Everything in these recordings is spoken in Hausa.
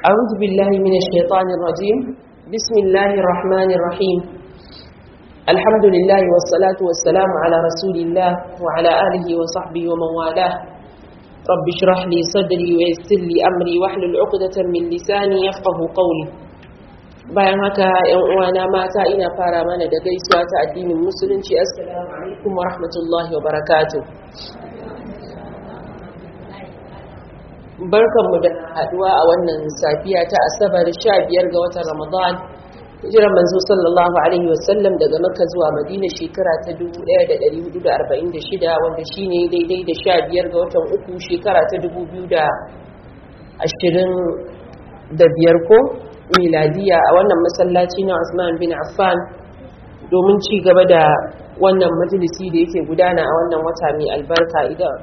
أعوذ بالله من الشيطان الرجيم بسم الله الرحمن الرحيم الحمد لله والصلاة والسلام على رسول الله وعلى آله وصحبه ومن والاه رب اشرح لي صدري ويسر لي أمري واحلل عقدة من لساني يفقه قولي bayan haka ‘yan uwana mata ina fara mana da gaisuwa ta addinin musulunci assalamu alaikum wa rahmatullahi wa barakatuh barkanmu da haduwa a wannan safiya ta asabar 15 ga watan ramadan hijiran manzo sallallahu alaihi wasallam daga makka zuwa madina shekara ta 1446 wanda shine daidai da 15 ga watan uku shekara ta 2025 ko miladiya a wannan masallaci na Usman bin Affan domin ci gaba da wannan majalisi da yake gudana a wannan wata mai albarka idan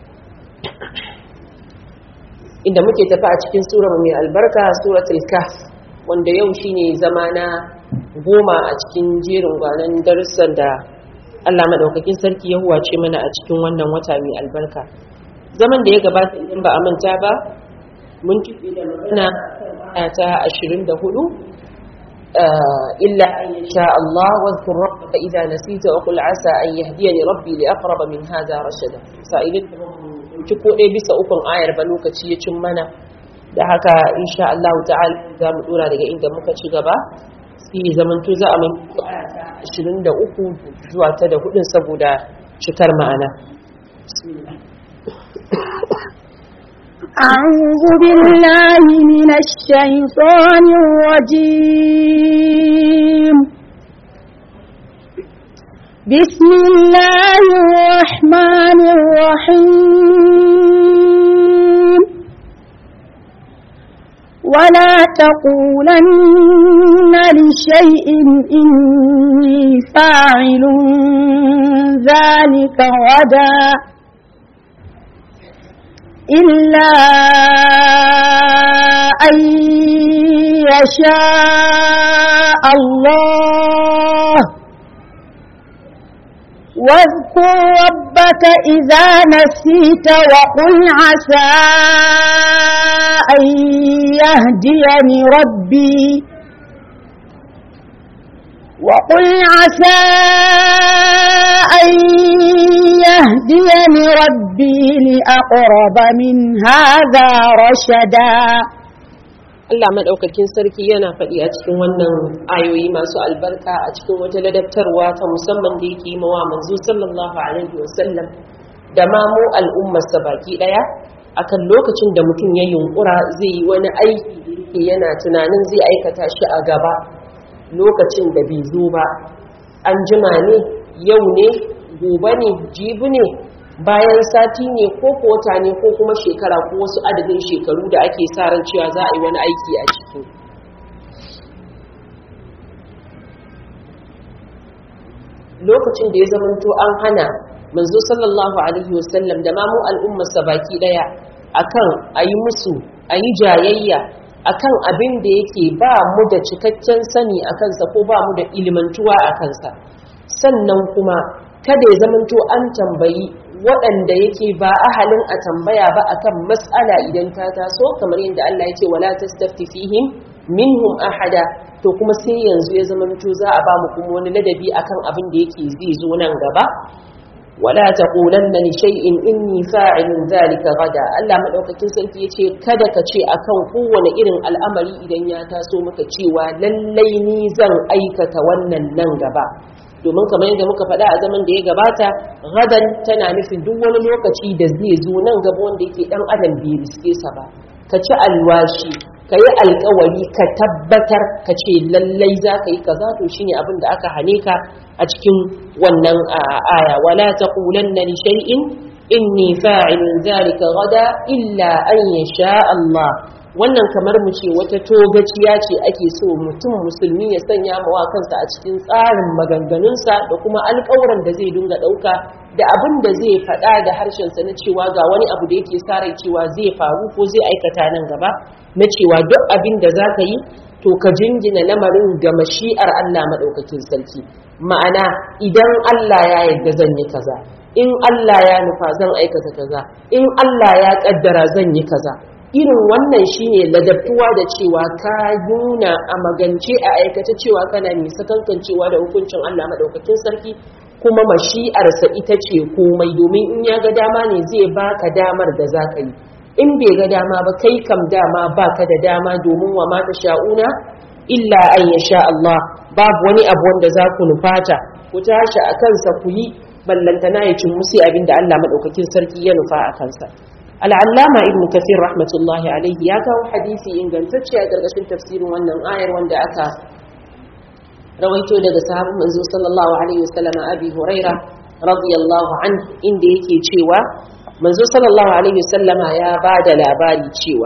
inda muke tafi a cikin sura mai albarka suratul kahf wanda yau shine zama na goma a cikin jerin gwanan darussan da Allah madaukakin sarki ya huwace mana a cikin wannan wata mai albarka zaman da ya gabata idan ba a manta ba mun tuɓe da magana ta 24 إلا أن يشاء الله واذكر ربك إذا نسيت وقل عسى أن يهديني ربي لأقرب من هذا رشدا سائلين ci ko ɗaya bisa ukun ayar ba lokaci ya cin mana da haka insha Allah ta'ala za mu dora daga inda muka ci gaba sai zamanto za a mai ashirin da uku zuwa ta da hudun saboda cikar ma'ana أعوذ بالله من الشيطان الرجيم بسم الله الرحمن الرحيم ولا تقولن لشيء إني فاعل ذلك غدا إلا أن يشاء الله واذكر ربك إذا نسيت وقل عسى أن يهديني ربي وقل عسى أن يهديني ربي لأقرب من هذا رشدا Allah maɗaukakin sarki yana faɗi a cikin wannan ayoyi masu albarka a cikin wata ladabtarwa ta musamman da yake mawa manzo sallallahu alaihi wasallam da ma mu al'ummarsa baki ɗaya akan lokacin da mutum ya yunkura zai yi wani aiki da yake yana tunanin zai aikata shi a gaba lokacin da bai zo ba an jima ne yau ne gobe ne jibi ne bayan sati ne ko kota ne ko kuma shekara ko wasu adadin shekaru da ake sa ran cewa za a yi wani aiki a ciki lokacin da ya zamanto an hana manzo sallallahu alaihi wasallam da mamu al'ummarsa baki daya akan a yi musu a yi jayayya akan abin da yake ba mu da cikakken sani a kansa ko ba mu da ilimantuwa a kansa sannan kuma kada ya zamanto an tambayi waɗanda yake ba ahalin a tambaya ba akan mas'ala idan ta taso kamar yadda Allah ya ce wala tastafti fihim minhum ahada to kuma sai yanzu ya zamanto za a ba mu kuma wani ladabi akan abin da yake zai zo nan gaba wala taqulanna li shay'in inni fa'ilun dhalika gada Allah madaukakin sarki yace kada ka ce akan kowane irin al'amari idan ya taso maka cewa lallai ni zan aikata wannan nan gaba domin kamar yadda muka faɗa a zaman da ya gabata gadan tana nufin duk wani lokaci da zai zo nan gaba wanda yake dan adam bai riske sa ba ka ci alwashi ka yi alkawari ka tabbatar ka ce lallai za ka yi kaza to shine abin da aka hane ka a cikin wannan aya wala taqulanna li shay'in inni fa'ilun dhalika gada illa an yasha Allah wannan kamar mu ce wata togaciya ce ake so mutum musulmi ya sanya mawa kansa a cikin tsarin maganganunsa da kuma alƙawuran da zai dinga ɗauka da abin da zai faɗa da harshensa na cewa ga wani abu da yake sa rai cewa zai faru ko zai aikata nan gaba na cewa duk abin da za ka yi to ka jingina lamarin ga mashi'ar Allah maɗaukakin sarki ma'ana idan Allah ya yarda zan yi kaza in Allah ya nufa zan aikata kaza in Allah ya kaddara zan yi kaza irin wannan shine ladabtuwa da cewa ka nuna a magance a aikace cewa kana mai sakankancewa da hukuncin Allah madaukakin sarki kuma mashi'arsa ita ce komai domin in ya ga dama ne zai baka damar da za ka yi in bai ga dama ba kai kam dama baka da dama domin wa mata sha'una illa an ya sha Allah babu wani abu wanda za ku nufata ku tashi a kansa ku yi ballantana ya cin musu abin da Allah maɗaukakin sarki ya nufa a kansa al'allama ibn kafir rahmatullahi alaihi ya kawo hadisi ingantacce a ƙarƙashin tafsirin wannan ayar wanda aka rawaito daga sahabin manzo sallallahu alaihi wasallam abi huraira radiyallahu an inda yake cewa manzo sallallahu alaihi wasallama ya bada labari cewa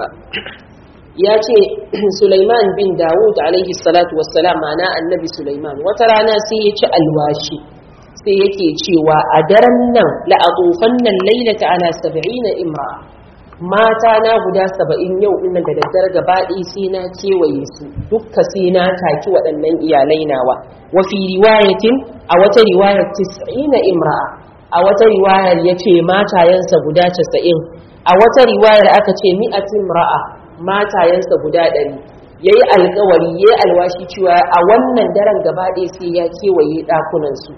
ya ce Sulaiman bin Dawud alaihi salatu wassalam mana annabi Sulaiman wata rana sai ya ci alwashi sai yake cewa a daren nan la'atufan nan lailata ala sab'ina imra mata na guda saba'in yau ina da daddare gabaɗi sai na kewaye su dukka sai na taki waɗannan iyalai nawa wa fi riwayatin a wata riwayar tis'ina imra'a a wata riwayar yace matayensa guda casa'in a wata riwayar aka ce mi'atin imra'a matayensa guda ɗari ya yi alkawari ya yi alwashi cewa a wannan daren gaba ɗaya sai ya kewaye ɗakunansu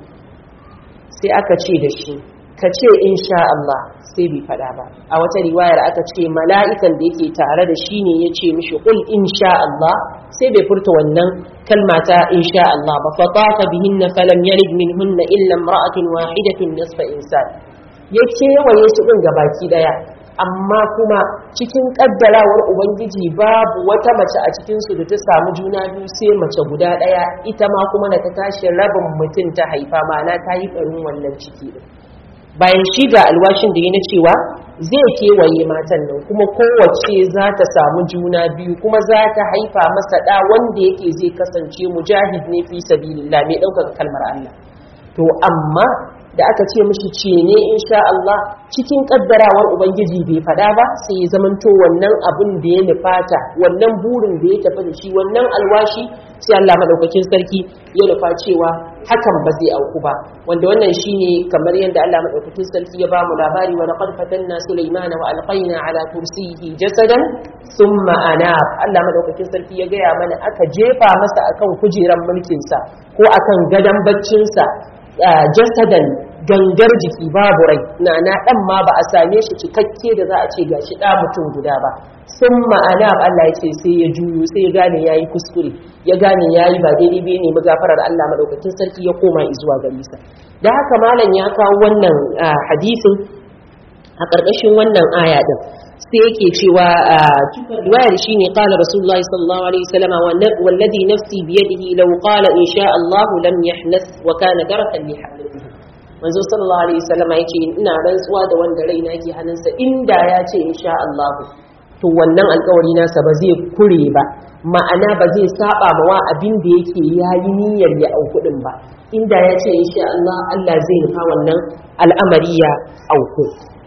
sai aka ce da shi ka ce insha Allah sai bai faɗa ba a wata riwayar aka ce mala'ikan da yake tare da shi ne ya ce mishi kul insha Allah sai bai furta wannan kalma ta insha Allah ba fa tafa bihinna falam yalid minhunna illa imra'atun wahidatun nisfa insan ya kewaye su ɗin gabaki ɗaya amma kuma cikin kaddarawar ubangiji babu wata mace a cikinsu da ta samu juna biyu sai mace guda ɗaya ita ma kuma da ta tashi rabin mutum ta haifa mana ta yi ɓarin wannan ciki ɗin bayan shi ga alwashin da ya na cewa zai kewaye matan nan kuma kowace za ta samu juna biyu kuma za ta haifa masa ɗa wanda yake zai kasance mujahid ne fi sabilillah mai ɗaukaka kalmar Allah to amma da aka ce mishi ce ne insha Allah cikin kaddarawar ubangiji bai fada ba sai ya zamanto wannan abin da ya nufata wannan burin da ya tafi da shi wannan alwashi sai Allah madaukakin sarki ya nufa cewa hakan ba zai auku ba wanda wannan shine kamar yadda Allah madaukakin sarki ya ba mu labari wa laqad fatanna sulaymana wa alqayna ala kursiyhi jasadan thumma anab Allah madaukakin sarki ya gaya mana aka jefa masa akan kujeran mulkin sa ko akan gadan baccin sa jasadan gangar jiki babu rai na na dan ma ba a same shi cikakke da za a ce gashi da mutum guda ba sun ma'ana Allah ya ce sai ya juyo sai ya gane yayi kuskure ya gane yayi ba daidai bai ne magafarar Allah madaukakin sarki ya koma zuwa gare sa da haka malam ya kawo wannan hadisin a ƙarƙashin wannan aya din sai yake cewa riwayar shine qala rasulullahi sallallahu alaihi wasallam wallazi nafsi biyadihi law qala insha Allah lam yahnas wa kana darakan li hadithihi manzo sallallahu alaihi wasallam yace ina rantsuwa da wanda raina ke hannunsa inda ya ce insha Allah to wannan alƙawari nasa ba zai kure ba ma'ana ba zai saba ma wa abin da yake yayi niyyar ya auku din ba inda ya ce insha Allah Allah zai nufa wannan al'amari ya auku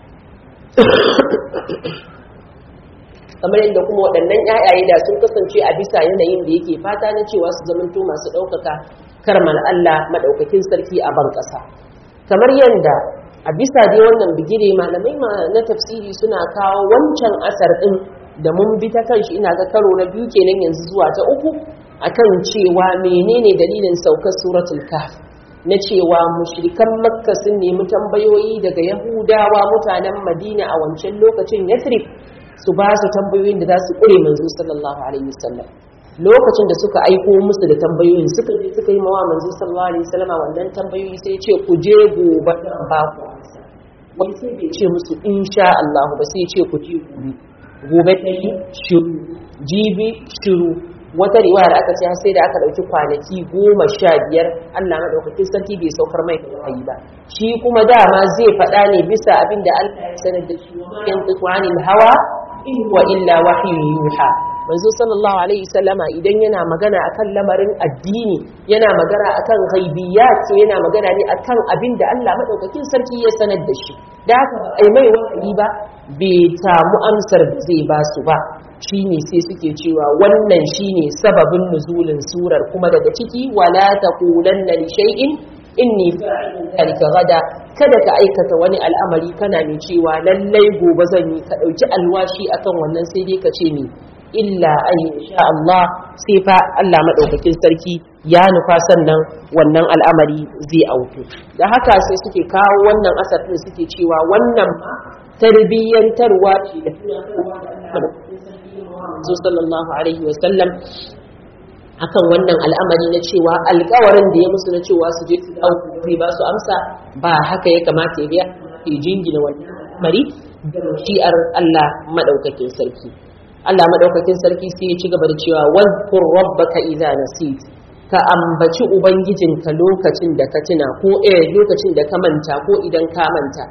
kamar yadda kuma waɗannan ƴaƴaye da sun kasance a bisa yanayin da yake fata na cewa su zamanto masu ɗaukaka karmal Allah maɗaukakin sarki a ban ƙasa kamar yadda a bisa dai wannan bigire malamai na tafsiri suna kawo wancan asar ɗin da mun bi ta kanshi ina ga karo na biyu kenan yanzu zuwa ta uku akan cewa menene dalilin saukar suratul kahf na cewa mushrikan makka sun nemi tambayoyi daga yahudawa mutanen madina a wancan lokacin yathrib su ba su tambayoyin da za su ƙure manzo sallallahu alaihi wasallam lokacin da suka aiko musu da tambayoyin suka je suka yi mawa manzo sallallahu alaihi wasallam wannan tambayoyi sai ce ku je gobe dan ba ku wani sai bai ce musu insha Allah ba sai ce ku je gobe gobe ta yi shiru jibi shiru wata riwayar aka ce sai da aka dauki kwanaki goma sha biyar Allah madaukakin sarki bai saukar mai wahayi ba shi kuma dama zai faɗa ne bisa abin da Allah ya sanar da shi yan tuqanil hawa in wa illa wahyu yuha manzo sallallahu alaihi sallama idan yana magana akan lamarin addini yana magana akan ghaibiyat yana magana ne akan abin da Allah madaukakin sarki ya sanar da shi da haka ai mai wahayi ba bai samu amsar da zai ba su ba shine sai suke cewa wannan shine sababin nuzulin surar kuma daga ciki wala taqulanna li shay'in inni fa'ilun dhalika gada kada ka aikata wani al'amari kana mai cewa lallai gobe zan yi ka ɗauki alwashi akan wannan sai dai ka ce ni illa an sha Allah sai fa Allah maɗaukakin sarki ya nufa sannan wannan al'amari zai auku da haka sai suke kawo wannan asar ɗin suke cewa wannan ma tarbiyyantarwa ce da tunatarwa da Allah maɗaukakin sarki manzo sallallahu alaihi wa sallam akan wannan al'amari na cewa alkawarin da ya musu na cewa su je su dawo zai ba su amsa ba haka ya kamata ya biya ke jingina wannan al'amari da shi'ar Allah madaukakin sarki Allah madaukakin sarki sai ya ci gaba da cewa wadhkur rabbaka idza nasit ka ambaci ubangijinka lokacin da ka tuna ko eh lokacin da ka manta ko idan ka manta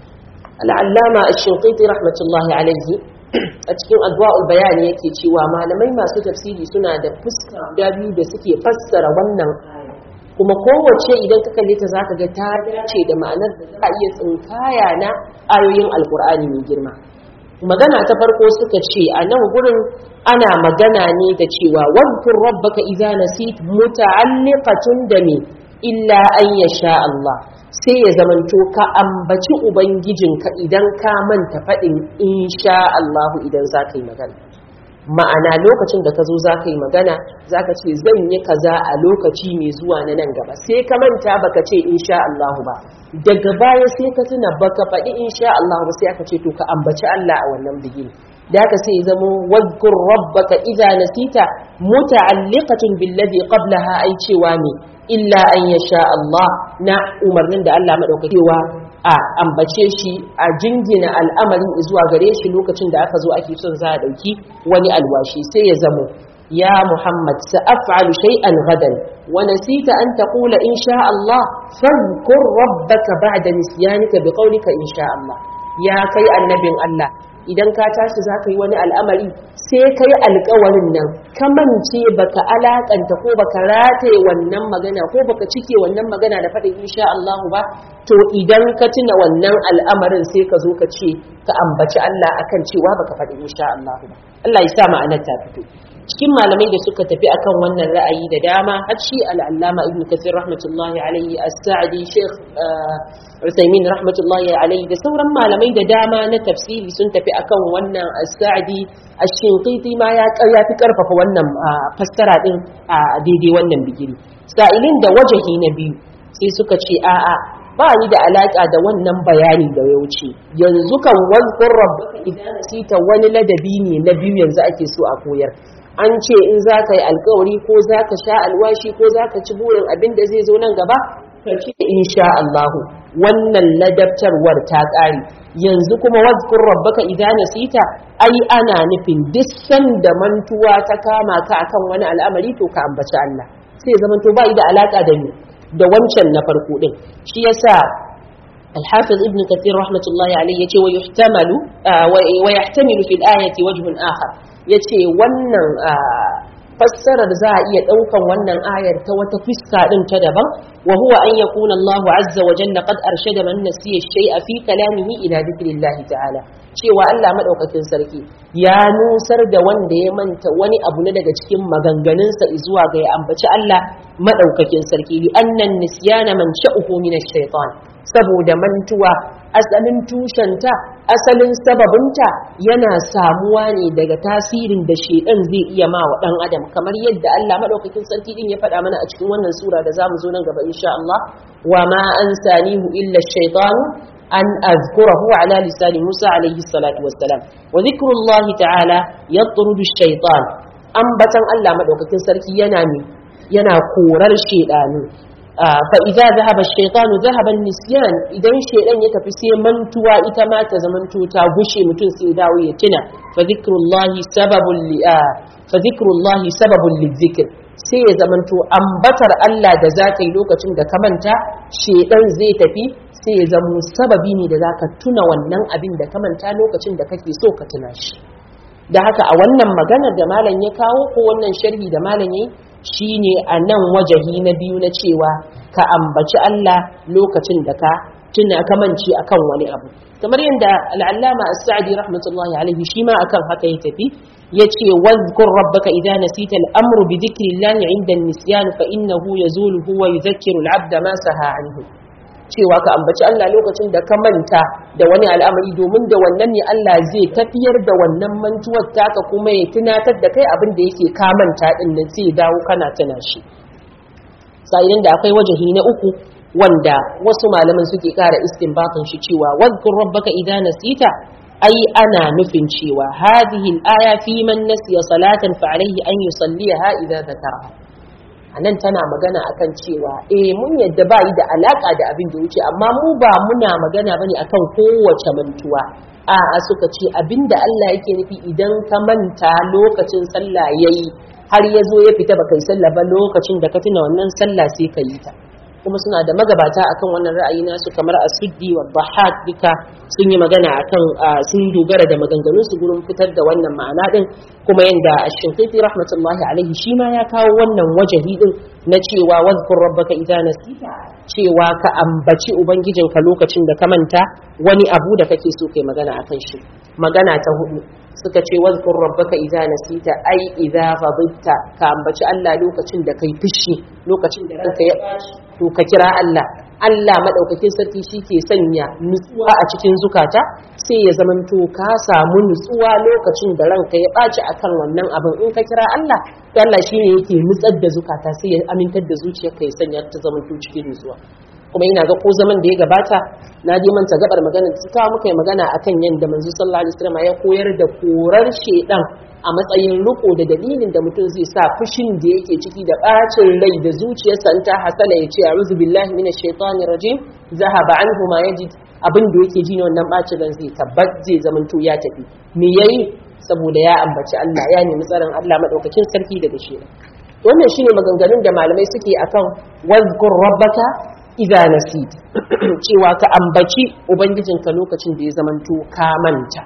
al'allama ash-shinqiti rahmatullahi alaihi a cikin adwa'ul bayani yake cewa malamai masu tafsiri suna da fuska guda biyu da suke fassara wannan kuma kowace idan ka kalle ta zaka ga ta dace da ma'anar da za a iya tsinkaya na ayoyin alkur'ani mai girma magana ta farko suka ce a nan gurin ana magana ne da cewa wadkur rabbaka idza nasit muta'alliqatun da me illa an yasha Allah sai ya zamanto ka ambaci ubangijinka idan ka manta faɗin insha Allahu idan za ka yi magana ma'ana lokacin da ka zo za ka yi magana za ka ce zan yi kaza a lokaci mai zuwa na nan gaba sai ka manta baka ce insha Allahu ba daga baya sai ka tuna baka faɗi insha Allahu ba sai aka ce to ka ambaci Allah a wannan bigini da haka sai zamo wadkur rabbaka idza nasita muta'alliqatun billadhi qablaha ai cewa ne illa an yasha Allah na umarnin da Allah madaukakewa a ambace shi a jingina al'amarin zuwa gare shi lokacin da aka zo ake son za a dauki wani alwashi sai ya zamo ya Muhammad sa'af'alu shay'an gadan wa nasita an taqula in sha Allah fadhkur rabbaka ba'da nisyanika biqawlika in sha Allah ya kai annabin Allah idan ka tashi za ka yi wani al'amari sai ka yi alkawarin nan ka mance baka alakanta ko baka rataye wannan magana ko baka cike wannan magana da faɗin insha Allah ba to idan ka tuna wannan al'amarin sai ka zo ka ce ka ambaci Allah akan cewa baka faɗi insha Allah ba Allah ya sa ma'anar ta fito cikin malamai da suka tafi akan wannan ra'ayi da dama har shi al'allama ibn kathir rahmatullahi alaihi as-sa'di sheikh Usaimin rahmatullahi alaihi da sauran malamai da dama na tafsiri sun tafi akan wannan as-sa'di ash-shinqiti ma ya ya fi karfafa wannan fassara din a daidai wannan bigiri sa'ilin da wajahi na biyu sai suka ce a'a ba ni da alaka da wannan bayani da ya wuce yanzu kan wazkur rabbaka idan nasita wani ladabi ne na biyu yanzu ake so a koyar an ce in za ka yi alkawari ko za ka sha alwashi ko za ka ci burin abin da zai zo nan gaba ka ce insha Allahu wannan ladabtarwar ta ƙare yanzu kuma wazkur rabbaka idza nasita ai ana nufin duk sanda mantuwa ta kama ka akan wani al'amari to ka ambaci Allah sai zaman to bai da alaka da ni da wancan na farko din shi yasa الحافظ ابن كثير رحمة الله عليه يتي ويحتمل آه ويحتمل في الآية وجه آخر يتي ونن آه fassarar za a iya ɗaukan wannan ayar ta wata fuska ɗin ta daban wa huwa an yakuna Allahu azza wa jalla qad arshada man nasiya shay'a fi kalamihi ila dhikrillahi ta'ala cewa Allah madaukakin sarki ya nusar da wanda ya manta wani abu na daga cikin maganganunsa zuwa ga ya ambaci Allah madaukakin sarki li annan nisyana man sha'uhu min ash-shaytan saboda mantuwa asalin tushenta asalin sababinta yana samuwa ne daga tasirin da shedan zai iya ma wa dan adam kamar yadda Allah madaukakin sarki din ya faɗa mana a cikin wannan sura da zamu zo nan gaba insha Allah wa ma ansanihu illa ash-shaytan an azkurahu ala lisani Musa alayhi salatu wassalam wa dhikrullahi ta'ala yatrudu ash-shaytan ambatan Allah madaukakin sarki yana ne yana korar shedanu فإذا ذهب الشيطان ذهب النسيان idan shedan ya tafi sai mantuwa ita ma ta zamanto ta gushe mutum sai dawo ya tuna fa zikrullahi sababul li fa zikrullahi sababul lizikr sai ya zamanto ambatar Allah da zaka yi lokacin da ka manta shedan zai tafi sai ya zamo sababi ne da zaka tuna wannan abin da ka manta lokacin da kake so ka tuna shi da haka a wannan maganar da malam ya kawo ko wannan sharhi da malam yayi shine a nan wajahi na biyu na cewa ka ambaci Allah lokacin da ka tuna kamanci akan wani abu kamar yadda al'allama as-sa'di rahmatullahi alaihi shi ma akan haka ya tafi yace wadhkur rabbaka idza nasita al-amru bi dhikri Allah 'inda an-nisyan fa innahu yazulu huwa yudhakkiru al-'abda ma saha anhu cewa ka ambaci Allah lokacin da ka manta da wani al'amari domin da wannan ne Allah zai tafiyar da wannan mantuwar taka kuma ya tunatar da kai abin da yake ka manta din nan sai dawo kana tuna shi sa'ilin da akwai wajahi na uku wanda wasu malaman suke kara istinbatin shi cewa wadhkur rabbaka idza nasita ai ana nufin cewa hadhihi al-aya fi man nasiya salatan fa alayhi an yusalliha idza dhakara anan tana magana akan cewa eh mun yadda bai da alaka da abin da wuce amma mu ba muna magana bane akan kowace mantuwa a a suka ce abinda Allah yake nufi idan ka manta lokacin sallah yayi har ya zo ya fita baka yi sallah ba lokacin da ka tuna wannan sallah sai ka yi ta kuma suna da magabata akan wannan ra'ayi nasu kamar asuddi wa bahak duka sun yi magana akan sun dogara da maganganun su gurin fitar da wannan ma'ana din kuma yanda ash-shinqiti rahmatullahi alaihi shi ma ya kawo wannan wajahi din na cewa wadhkur rabbaka idza nasita cewa ka ambaci ubangijinka lokacin da ka manta wani abu da kake so kai magana akan shi magana ta hudu suka ce wadhkur rabbaka idza nasita ai idza ghadibta ka ambaci Allah lokacin da kai fushi lokacin da ranka ya to ka kira Allah Allah madaukakin sarki shi ke sanya nutsuwa a cikin zukata sai ya zamanto ka samu nutsuwa lokacin da ranka ya ɓaci akan wannan abin in ka kira Allah to Allah shine yake nutsar da zukata sai ya amintar da zuciyarka ya sanya ta zamanto cikin nutsuwa kuma ina ga ko zaman da ya gabata na dai manta gabar magana da ta muka yi magana akan yadda manzo sallallahu alaihi wasallam ya koyar da korar shedan a matsayin riko da dalilin da mutum zai sa fushin da yake ciki da bacin rai da zuciyarsa in ta hasala ya ce a'udhu billahi minash shaitanir rajim zahaba anhu ma yajid abin da yake ji ne wannan bacin ran zai tabbat zai zamanto ya tafi me yayi saboda ya ambaci Allah ya nemi tsaron Allah madaukakin sarki daga shi wannan shine maganganun da malamai suke akan wazkur rabbaka idza nasit cewa ka ambaci ubangijinka lokacin da ya zamanto ka manta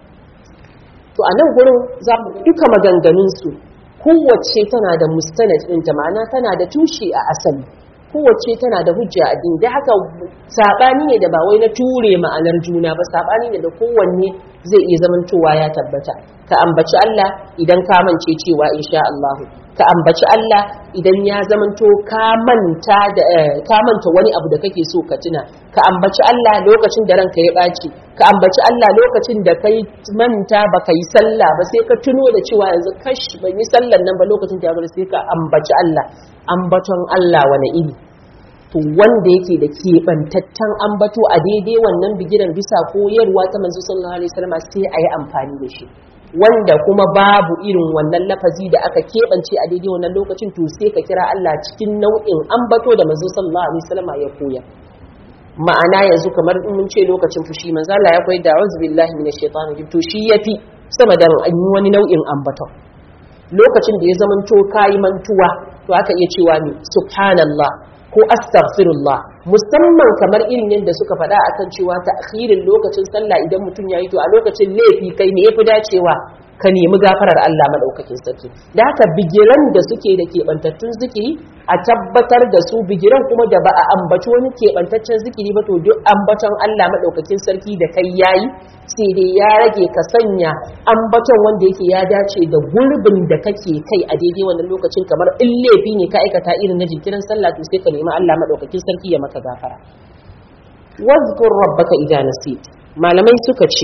to a nan gurin za mu duka maganganunsu kowace tana da mustanad ɗinta ma'ana tana da tushe a asali kowace tana da hujja a din da haka saɓani ne da ba wai na ture ma'anar juna ba saɓani ne da kowanne zai iya zamantowa ya tabbata ka ambaci Allah idan ka mance cewa insha Allah ka ambaci Allah idan ya zamanto ka manta da ka manta wani abu da kake so ka tuna ka ambaci Allah lokacin da ranka ya ɓaci ka ambaci Allah lokacin da kai manta baka yi sallah ba sai ka tuno da cewa yanzu kash ban yi sallan nan ba lokacin da ya bar sai ka ambaci Allah ambaton Allah wani iri to wanda yake da keɓantattan ambato a daidai wannan bigiran bisa koyarwa ta manzo sallallahu alaihi wasallam sai a yi amfani da shi wanda kuma babu irin wannan lafazi da aka keɓance a daidai wannan lokacin to sai ka kira Allah cikin nau'in ambato da manzo sallallahu alaihi wasallam ya koya ma'ana yanzu kamar in mun ce lokacin fushi manzo Allah ya koyi da auzu billahi minash shaitanir rajim to shi yafi sama da an yi wani nau'in ambato lokacin da ya zamanto kayi mantuwa to aka iya cewa ne subhanallah ko astaghfirullah musamman kamar irin yadda suka faɗa akan cewa ta'khirin lokacin sallah idan mutum yayi to a lokacin laifi kai ne yafi dacewa ka nemi gafarar Allah madaukakin sarki da haka bigiran da suke da keɓantattun zikiri a tabbatar da su bigiran kuma da ba a ambaci wani keɓantaccen zikiri ba to duk ambaton Allah madaukakin sarki da kai yayi sai dai ya rage ka sanya ambaton wanda yake ya dace da gurbin da kake kai a daidai wannan lokacin kamar in laifi ne ka aikata irin na jinkirin sallah to sai ka nemi Allah madaukakin sarki ya maka gafara wazkur rabbaka idza nasit malamai suka ce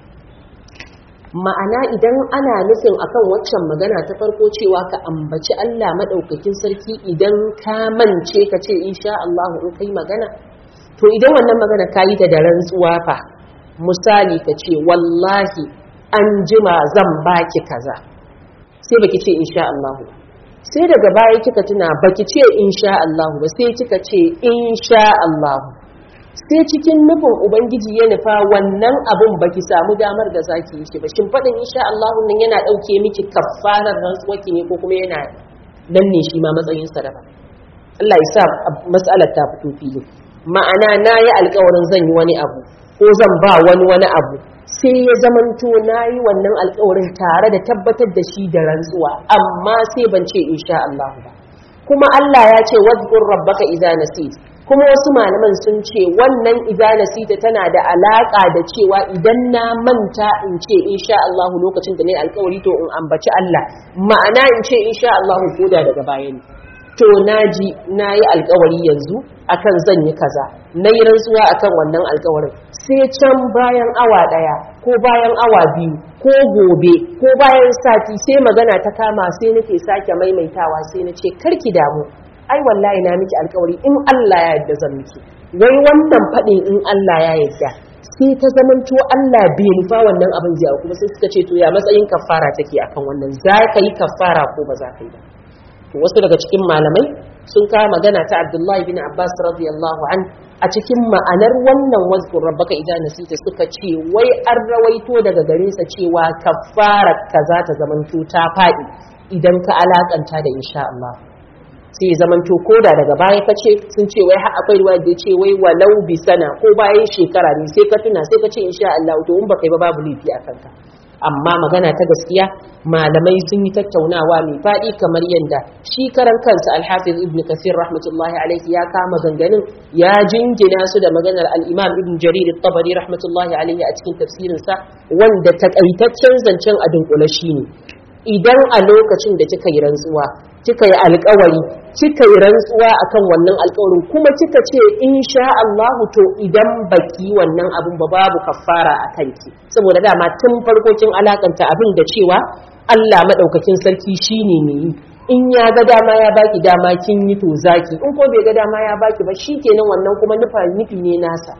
ma'ana idan ana nufin akan waccan magana ta farko cewa ka ambaci Allah madaukakin sarki idan ka mance ka ce insha Allah in kai magana to idan wannan magana ka yi ta da rantsuwa fa misali ka ce wallahi an jima zan baki kaza sai baki ce insha Allah ba sai daga baya kika tuna baki ce insha Allah ba sai kika ce insha Allah sai cikin nufin ubangiji ya nufa wannan abun baki samu damar da zaki yi shi ba shin fadin insha Allah nan yana dauke miki kafarar rantsuwaki ne ko kuma yana danne shi ma matsayin sa daban Allah ya sa mas'alar ta fito fili ma'ana na yi alƙawarin zan yi wani abu ko zan ba wani wani abu sai ya zamanto na yi wannan alkawarin tare da tabbatar da shi da rantsuwa amma sai ban ce insha Allah ba kuma Allah ya ce wadhkur rabbaka idza nasit kuma wasu malaman sun ce wannan idza nasita tana da alaka da cewa idan na manta in ce insha Allah lokacin da nayi alkawari to in ambaci Allah ma'ana in ce insha Allah koda daga baya ne to naji nayi alkawari yanzu akan zan yi kaza nayi rantsuwa akan wannan alkawarin sai can bayan awa daya ko bayan awa biyu ko gobe ko bayan sati sai magana ta kama sai nake sake maimaitawa sai na ce karki damu ai wallahi na miki alkawari in Allah ya yarda zan miki wai wannan fadin in Allah ya yarda sai ta zamanto Allah bai nufa wannan abin zai kuma sai suka ce to ya matsayin kafara take akan wannan za ka yi kafara ko ba za ka yi ba to wasu daga cikin malamai sun kawo magana ta Abdullahi bin Abbas radiyallahu an a cikin ma'anar wannan wazkur rabbaka idan nasita suka ce wai an rawaito daga gare sa cewa kafara kaza ta zamanto ta faɗi idan ka alakanta da insha Allah sai ya zamanto koda daga baya ka ce sun ce wai har akwai ruwa da ya ce wai walau bi sana ko bayan shekara ne sai ka tuna sai ka ce insha Allah to in baka yi ba babu laifi a kanka amma magana ta gaskiya malamai sun yi tattaunawa mai faɗi kamar yadda shi karan kansa alhafiz ibn kasir rahmatullahi alaihi ya kama ganganin ya jingina su da maganar al-imam ibn jarir at-tabari rahmatullahi alaihi a cikin tafsirinsa wanda takaitaccen zancen a dunkule shine idan a lokacin da kika yi rantsuwa kika yi alkawari kika yi rantsuwa akan wannan alkawarin kuma kika ce insha Allah to idan baki wannan abun ba babu kafara a kanki saboda dama tun farko kin alakanta abin da cewa Allah madaukakin sarki shine ne yi in ya ga dama ya baki dama kin yi to zaki in ko bai ga dama ya baki ba shikenan wannan kuma nufa nufi ne nasa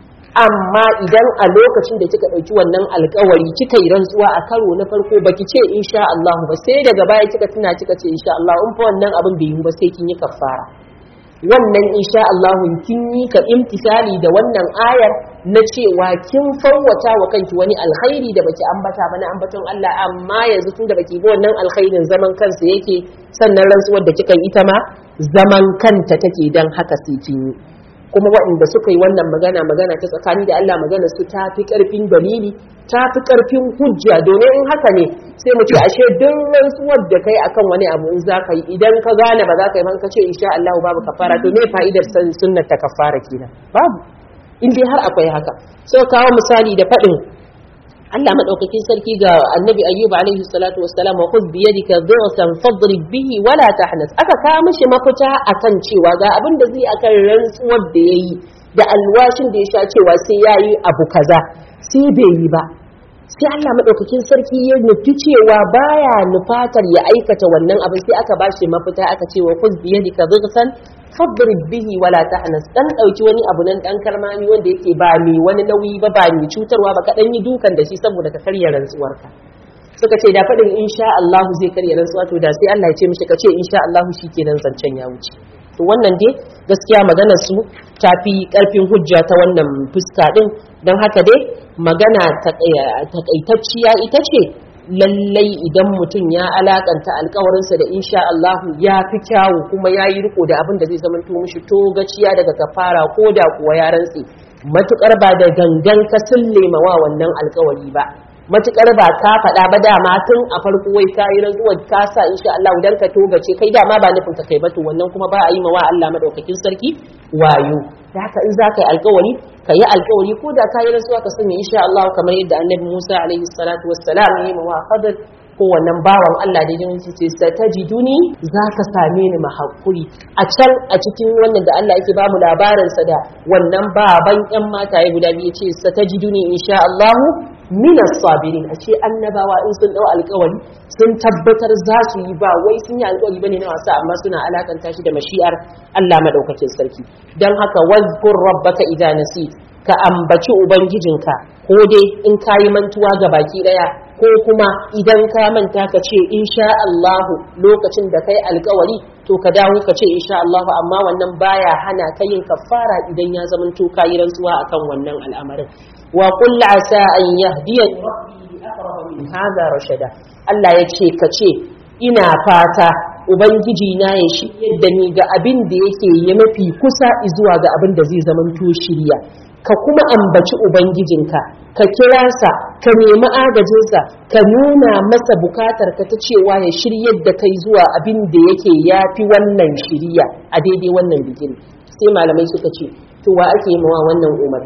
amma idan a lokacin da kika ɗauki wannan alkawari kika yi rantsuwa a karo na farko baki ce insha Allah ba sai daga baya kika tuna kika ce insha Allah in fa wannan abin bai yi ba sai kin yi kafara wannan insha Allah kin yi ka imtisali da wannan ayar na cewa kin fawwata wa kanki wani alkhairi da baki ambata ba na ambaton Allah amma yanzu tun da baki bi wannan alkhairin zaman kansa yake sannan rantsuwar da kika yi ita ma zaman kanta take dan haka sai kin yi kuma waɗanda suka yi wannan magana magana ta tsakani da Allah magana su ta fi ƙarfin dalili ta fi ƙarfin hujja domin in haka ne sai mu ce ashe duk rantsuwar da kai akan wani abu in za ka yi idan ka gane ba za ka yi man ka ce insha Allah babu kafara to me fa'idar san sunnar ta kafara kenan babu in dai har akwai haka sai kawo misali da faɗin Allah madaukakin sarki ga Annabi Ayyub alaihi salatu wassalam wa khudh bi yadika dhursan fadrib bihi wala tahnas aka kawo mishi mafita akan cewa ga abin da zai akan rantsuwar da yayi da alwashin da ya sha cewa sai yayi abu kaza sai bai yi ba sai Allah madaukakin sarki ya nufi cewa baya nufatar ya aikata wannan abin sai aka bashi mafita aka ce wa khudh bi yadika dhursan fadrib bihi wala tahnas dan dauki wani abu nan dan karmami wanda yake ba mai wani nauyi ba ba mai cutarwa ba ka dan yi dukan da shi saboda ka karya rantsuwarka suka ce da fadin insha Allah zai karya rantsuwa to da sai Allah ya ce mishi ka ce insha Allah shikenan zancen ya wuce to wannan dai gaskiya maganar su ta fi karfin hujja ta wannan fuska din don haka dai magana takaitacciya ita ce lallai idan mutum ya alakanta alkawarinsa da insha Allahu ya fi kyawu kuma ya yi riko da abin da zai zama to mishi to gaciya daga kafara ko da kuwa ya rantse matukar ba da gangan ka sullema wa wannan alkawari ba matukar ba ka faɗa ba dama tun a farko wai ka yi rantsuwar ka sa insha Allah dan ka togace kai dama ba nufin ka kai ba to wannan kuma ba a yi ma wa Allah madaukakin sarki wayo da haka in za ka yi alkawari ka yi alkawari ko da ka yi rantsuwa ka sanya insha Allah kamar yadda annabi Musa alaihi salatu wassalam ya yi ma Khadir ko wannan bawan Allah da jinin ce satajiduni za ka same ni mahakuri a can a cikin wannan da Allah yake ba mu labarin sa da wannan baban yan mataye guda biyu ce satajiduni insha Allah minas sabirin a ce annabawa in sun dau alkawari sun tabbatar za su yi ba wai sun yi alkawari bane na wasa amma suna alakanta shi da mashi'ar Allah madaukakin sarki dan haka wazkur rabbaka idza nasit ka ambaci ubangijinka ko dai in kayi mantuwa ga baki daya ko kuma idan ka manta ka ce insha Allah lokacin da kai alkawari to ka dawo ka ce insha Allah amma wannan baya hana ka yin kafara idan ya zamanto kayi rantsuwa akan wannan al'amarin wa qul asa an yahdiyani rabbi aqrab min hadha rashada Allah ya ce ka ce ina fata ubangiji na ya shiryar da ni ga abin da yake yi mafi kusa zuwa ga abin da zai zamanto shirya ka kuma ambaci ubangijinka ka kira sa ka nemi agajinsa ka nuna masa bukatar ka ta cewa ya shiryar da kai zuwa abin da yake yafi wannan shiriya a daidai wannan bigin sai malamai suka ce to wa ake yi mawa wannan umarni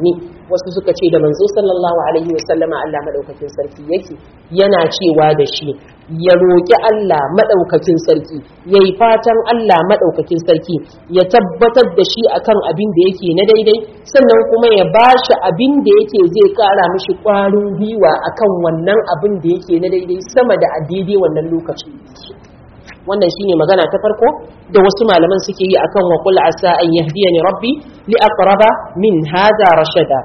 wasu suka ce da manzo sallallahu alaihi wasallama Allah madaukakin sarki yake yana cewa da shi ya roƙi Allah madaukakin sarki yayi fatan Allah madaukakin sarki ya tabbatar da shi akan abin da yake na daidai sannan kuma ya bashi abin da yake zai kara mishi ƙwarin gwiwa akan wannan abin da yake na daidai sama da a daidai wannan lokaci wannan shine magana ta farko da wasu malaman suke yi akan wa qul asa an yahdiyani rabbi li aqraba min hadha rashada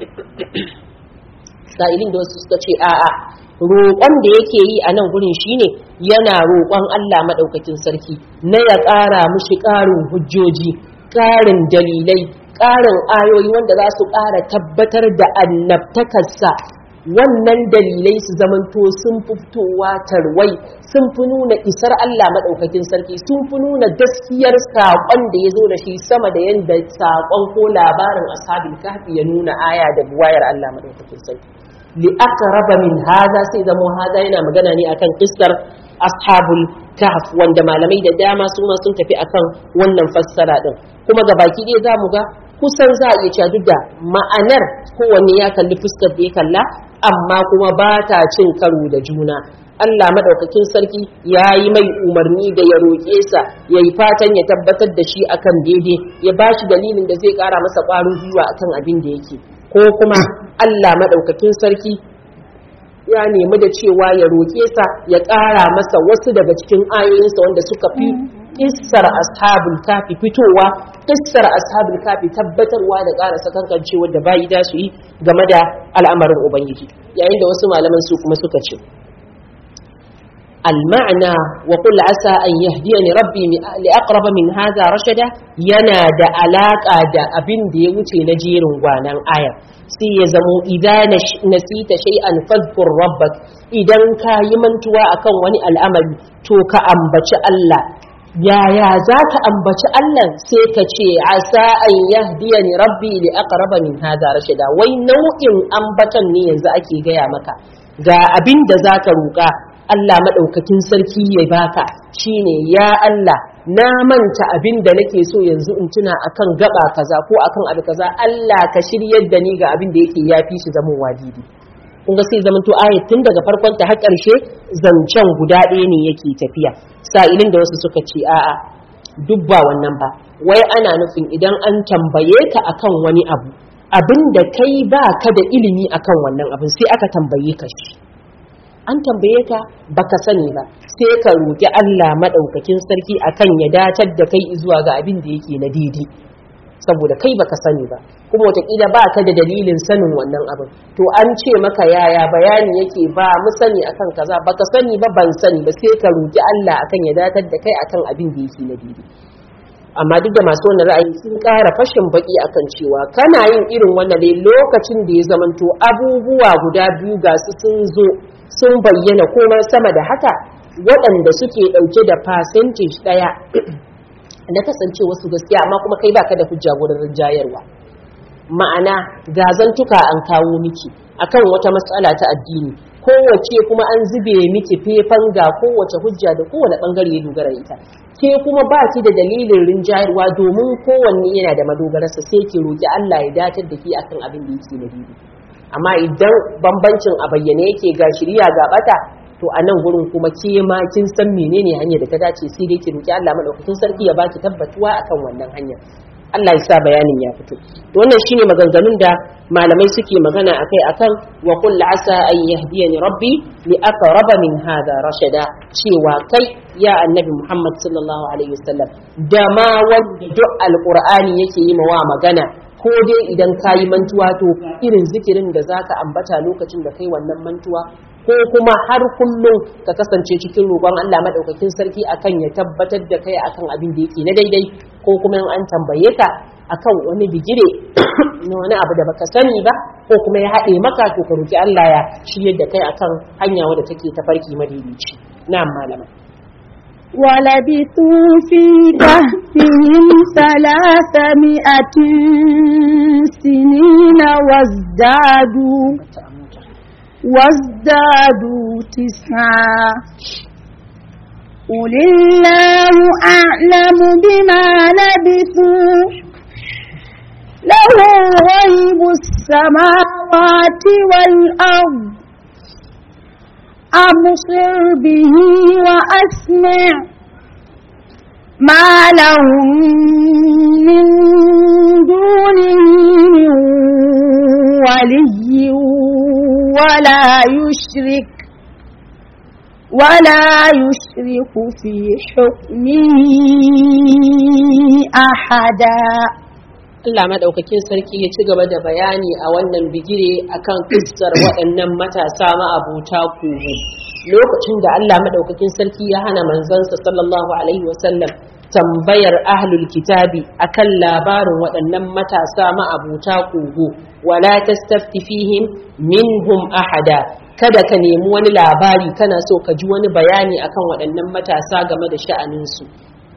sa'ilin da wasu suka ce a'a roƙon da yake yi a nan gurin shine yana roƙon Allah madaukakin sarki na ya ƙara mushi ƙarin hujjoji ƙarin dalilai ƙarin ayoyi wanda za su ƙara tabbatar da annabtakarsa wannan dalilai su zamanto sun fi fitowa tarwai sun fi nuna isar Allah maɗaukakin sarki sun fi nuna gaskiyar saƙon da ya zo da shi sama da yadda saƙon ko labarin ashabul kahfi ya nuna aya da buwayar Allah maɗaukakin sarki li aqraba min hada sai zamo hada yana magana ne akan kissar ashabul kahf wanda malamai da dama su ma sun tafi akan wannan fassara din kuma ga baki ɗaya za mu ga kusan za a iya cewa duk da ma'anar kowanne ya kalli fuskar da ya kalla amma kuma ba ta cin karo da juna Allah madaukakin sarki ya yi mai umarni da ya roƙe sa ya yi fatan ya tabbatar da shi akan daidai ya ba shi dalilin da zai ƙara masa ƙwarin gwiwa akan abin da yake ko kuma Allah madaukakin sarki ya nemi da cewa ya roƙe sa ya ƙara masa wasu daga cikin ayoyinsa wanda suka fi kissar ashabul kafi fitowa kissar ashabul kafi tabbatarwa da ƙara sakankancewa da bayi da su yi game da al'amarin ubangiji yayin da wasu malaman su kuma suka ce المعنى وقل عسى أن يهديني ربي لأقرب من هذا رشدا ينا دا علاقة دا أبن دي وتي نجير وانا آية سي يزمو إذا نسيت شيئا فاذكر ربك إذا كا يمنتوا أكون وني الأمل توك أنبت الله yaya za ka ambaci Allah sai ka ce asa an yahdiya ni rabbi li aqraba min hadha rashida wai nau'in ambatan ne yanzu ake gaya maka ga abin da zaka roƙa Allah madaukakin sarki ya baka shine ya Allah na manta abin da nake so yanzu in tuna akan gaba kaza ko akan abu kaza Allah ka shiryar da ni ga abin da yake yafi shi zaman wajibi kun ga sai zaman to ayat tun daga farkon ta har ƙarshe zancen guda ɗaya ne yake tafiya sa'ilin da wasu suka ce a'a duk ba wannan ba wai ana nufin idan an tambaye ka akan wani abu abin da kai ba ka da ilimi akan wannan abin sai aka tambaye ka shi an tambaye ka baka sani ba sai ka roki Allah madaukakin sarki akan ya datar da kai zuwa ga abin da yake na daidai saboda kai baka sani ba kuma wataƙila ba ka da dalilin sanin wannan abin to an ce maka yaya bayani yake ba mu sani akan kaza baka sani ba ban sani ba sai ka roki Allah akan ya datar da kai akan abin da yake na daidai amma duk da masu wannan ra'ayi sun ƙara fashin baki akan cewa kana yin irin wannan ne lokacin da ya zamanto abubuwa guda biyu ga su sun zo sun bayyana komai sama da haka waɗanda suke ɗauke da percentage ɗaya na kasance wasu gaskiya amma kuma kai baka da hujja wurin rinjayarwa ma'ana gazantuka an kawo miki akan wata matsala ta addini kowace kuma an zube miki fefan ga kowace hujja da kowane bangare ya dogara ita ke kuma ba ki da dalilin rinjayarwa domin kowanne yana da madogararsa sai ki roki Allah ya datar da ki akan abin da yake na daidai amma idan bambancin a bayyane yake ga shirya ga bata to a nan gurin kuma ke ma kin san menene hanyar da ta dace sai dai ki roki Allah madaukakin sarki ya baki tabbatuwa akan wannan hanyar Allah ya sa bayanin ya fito wannan shine maganganun da malamai suke magana akai akan wa qul asa an yahdiyani rabbi li aqraba min hada rashada cewa kai ya annabi Muhammad sallallahu alaihi wasallam da ma wanda duk alqur'ani yake yi mawa magana ko dai idan ka yi mantuwa to irin zikirin da zaka ambata lokacin da kai wannan mantuwa ko kuma har kullum ka kasance cikin roƙon Allah madaukakin sarki akan ya tabbatar da kai akan abin da yake na daidai ko kuma in an tambaye ka akan wani bigire na wani abu da baka sani ba ko kuma ya haɗe maka to ka roki Allah ya shiryar da kai akan hanya wadda take tafarki madaidaici na'am malama ولبثوا في كهفهم ثلاثمائة سنين وازدادوا وازدادوا تسعا قل الله أعلم بما لبثوا له غيب السماوات والأرض أبصر به وأسمع ما لهم من دونه من ولي ولا يشرك ولا يشرك في حكمه أحدا Allah madaukakin sarki ya ci gaba da bayani a wannan bigire akan kissar waɗannan matasa ma'abuta kogo lokacin da Allah madaukakin sarki ya hana manzansa sallallahu alaihi wasallam tambayar ahlul kitabi akan labarin waɗannan matasa ma'abuta kogo wala tastafti fihim minhum ahada kada ka nemi wani labari kana so ka ji wani bayani akan waɗannan matasa game da sha'aninsu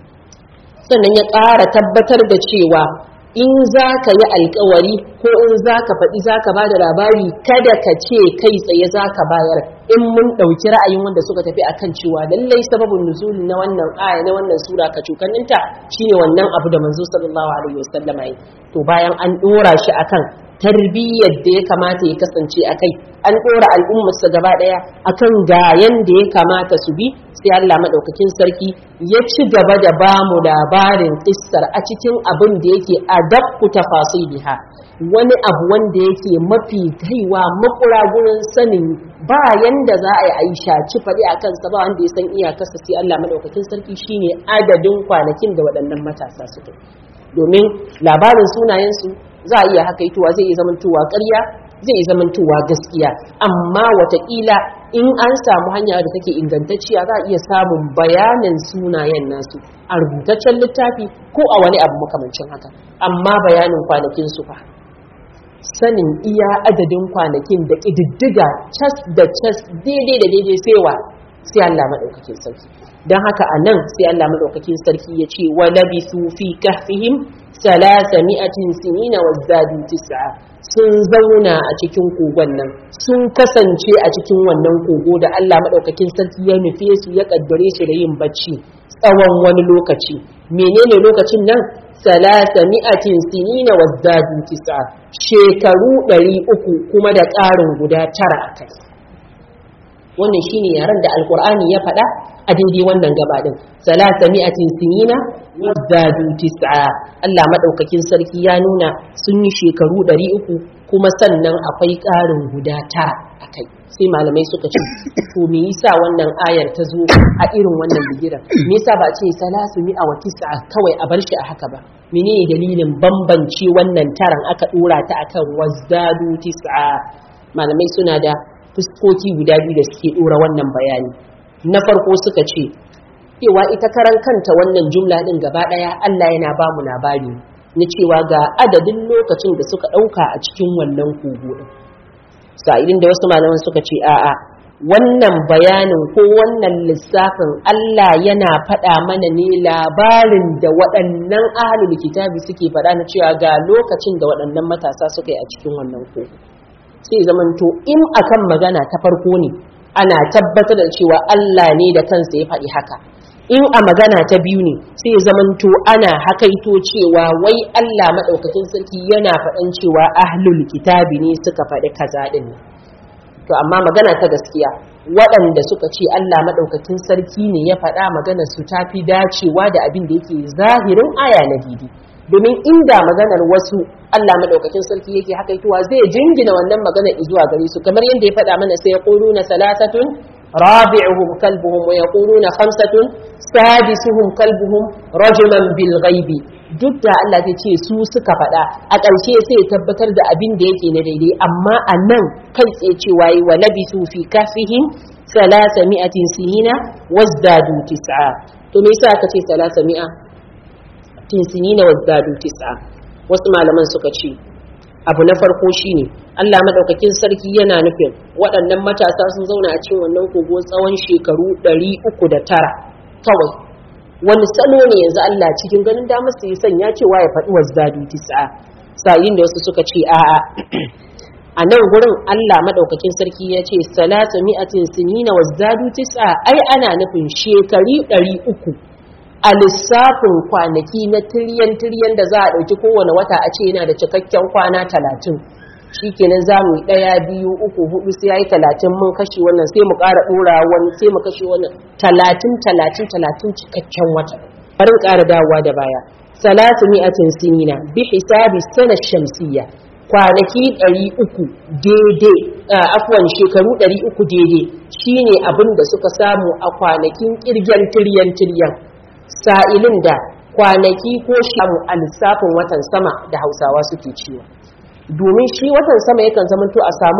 sannan ya ƙara tabbatar da cewa in za ka yi alkawari ko in za ka faɗi za ka ba da labari kada ka ce kai tsaye za ka bayar in mun ɗauki ra'ayin wanda suka tafi akan cewa lallai sababin nuzuli na wannan aya na wannan sura ka cukanninta shine wannan abu da manzo sallallahu alaihi wasallama yi to bayan an ɗora shi akan tarbiyyar da ya kamata ya kasance a kai an ɗora al'ummarsa gaba ɗaya akan ga yanda ya kamata su bi sai Allah maɗaukakin sarki ya ci gaba da ba mu labarin kissar a cikin abin da yake adabku tafasiliha wani abu wanda yake mafi kaiwa makura gurin sanin ba yanda za a yi shaci faɗi a kansa ba wanda ya san iyakarsa sai Allah maɗaukakin sarki shine adadin kwanakin da waɗannan matasa suka domin labarin sunayensu za a iya hakaituwa zai iya zamantowa ƙarya zai iya zamantowa gaskiya amma watakila in an samu hanya da take ingantacciya za a iya samun bayanin sunayen nasu a rubutaccen littafi ko a wani abu makamancin haka amma bayanin kwanakin su fa sanin iya adadin kwanakin da ƙididdiga cas da cas daidai da daidai saiwa sai Allah maɗaukakin sarki don haka a nan sai Allah maɗaukakin sarki ya ce wa labisu fi kahfihim salasa mi'atin sinina wa zadu tis'a sun zauna a cikin kogon nan sun kasance a cikin wannan kogo da Allah maɗaukakin sarki ya nufe su ya kaddare shi da yin bacci tsawon wani lokaci menene lokacin nan salasa mi'atin sinina wa zadu tis'a shekaru ɗari uku kuma da ƙarin guda tara a kai wannan shine yaren da alkur'ani ya faɗa a daidai wannan gaba din salasa mi'atin sinina wazadu tis'a Allah madaukakin sarki ya nuna sun yi shekaru 300 kuma sannan akwai ƙarin guda tara akai sai malamai suka ce to me yasa wannan ayar ta zo a irin wannan bigiran me yasa ba ce salasu mi'a wa tis'a kawai a bar shi a haka ba menene dalilin bambance wannan taran aka dora ta akan wazadu tis'a malamai suna da fuskoki guda biyu da suke dora wannan bayani na farko suka ce cewa ita karan kanta wannan jumla din gaba daya Allah yana ba mu labari na cewa ga adadin lokacin da suka dauka a cikin wannan kogo din sa'idin da wasu malaman suka ce a'a wannan bayanin ko wannan lissafin Allah yana faɗa mana ne labarin da waɗannan ahlul kitabi suke faɗa na cewa ga lokacin da waɗannan matasa suka yi a cikin wannan kogo sai zamanto in akan magana ta farko ne ana tabbatar da cewa Allah ne da kansa ya faɗi haka in a magana ta biyu ne sai zamanto ana hakaito cewa wai Allah maɗaukakin sarki yana faɗan cewa ahlul kitabi ne suka faɗi kaza ɗin to amma magana ta gaskiya waɗanda suka ce Allah maɗaukakin sarki ne ya faɗa magana su ta fi dacewa da abin da yake zahirin aya na didi domin inda maganar wasu Allah madaukakin sarki yake hakaituwa zai jingina wannan magana zuwa gare su kamar yadda ya faɗa mana sai yaquluna salasatun rabi'uhum kalbuhum wa yaquluna khamsatun sadisuhum kalbuhum rajulan bil ghaibi duk da Allah zai ce su suka faɗa a ƙarshe sai ya tabbatar da abin da yake na daidai amma a nan kai tsaye cewa yi wa labisu fi kafihim salasa mi'atin sinina wazdadu tis'a to me yasa aka ce salasa mi'a tinsinina wazdadu tis'a wasu malaman suka ce abu na farko shine Allah madaukakin sarki yana nufin waɗannan matasa sun zauna a cikin wannan kogo tsawon shekaru 309 kawai wani salo ne yanzu Allah cikin ganin damar su yi sanya cewa ya faɗi wazdadu tis'a sa'in da wasu suka ce a'a a nan gurin Allah madaukakin sarki ya ce salatu mi'atin sinina wazdadu tis'a ai ana nufin shekari 300 a lissafin kwanaki na tiryan tiryan da za a ɗauki kowane wata a ce yana da cikakken kwana talatin shikenan za mu yi ɗaya biyu uku hudu sai ya yi talatin mun kashe wannan sai mu ƙara ɗora wani sai mu kashe wannan talatin talatin talatin cikakken wata bari ƙara dawowa da baya salatu mi'atin sinina bi hisabi sana shamsiyya kwanaki ɗari uku daidai afwan shekaru ɗari uku daidai shine abin da suka samu a kwanakin ƙirgen tiryan tiryan sa'ilin da kwanaki ko shamu a lissafin watan sama da hausawa suke ciwo domin shi watan sama yakan zamanto a samu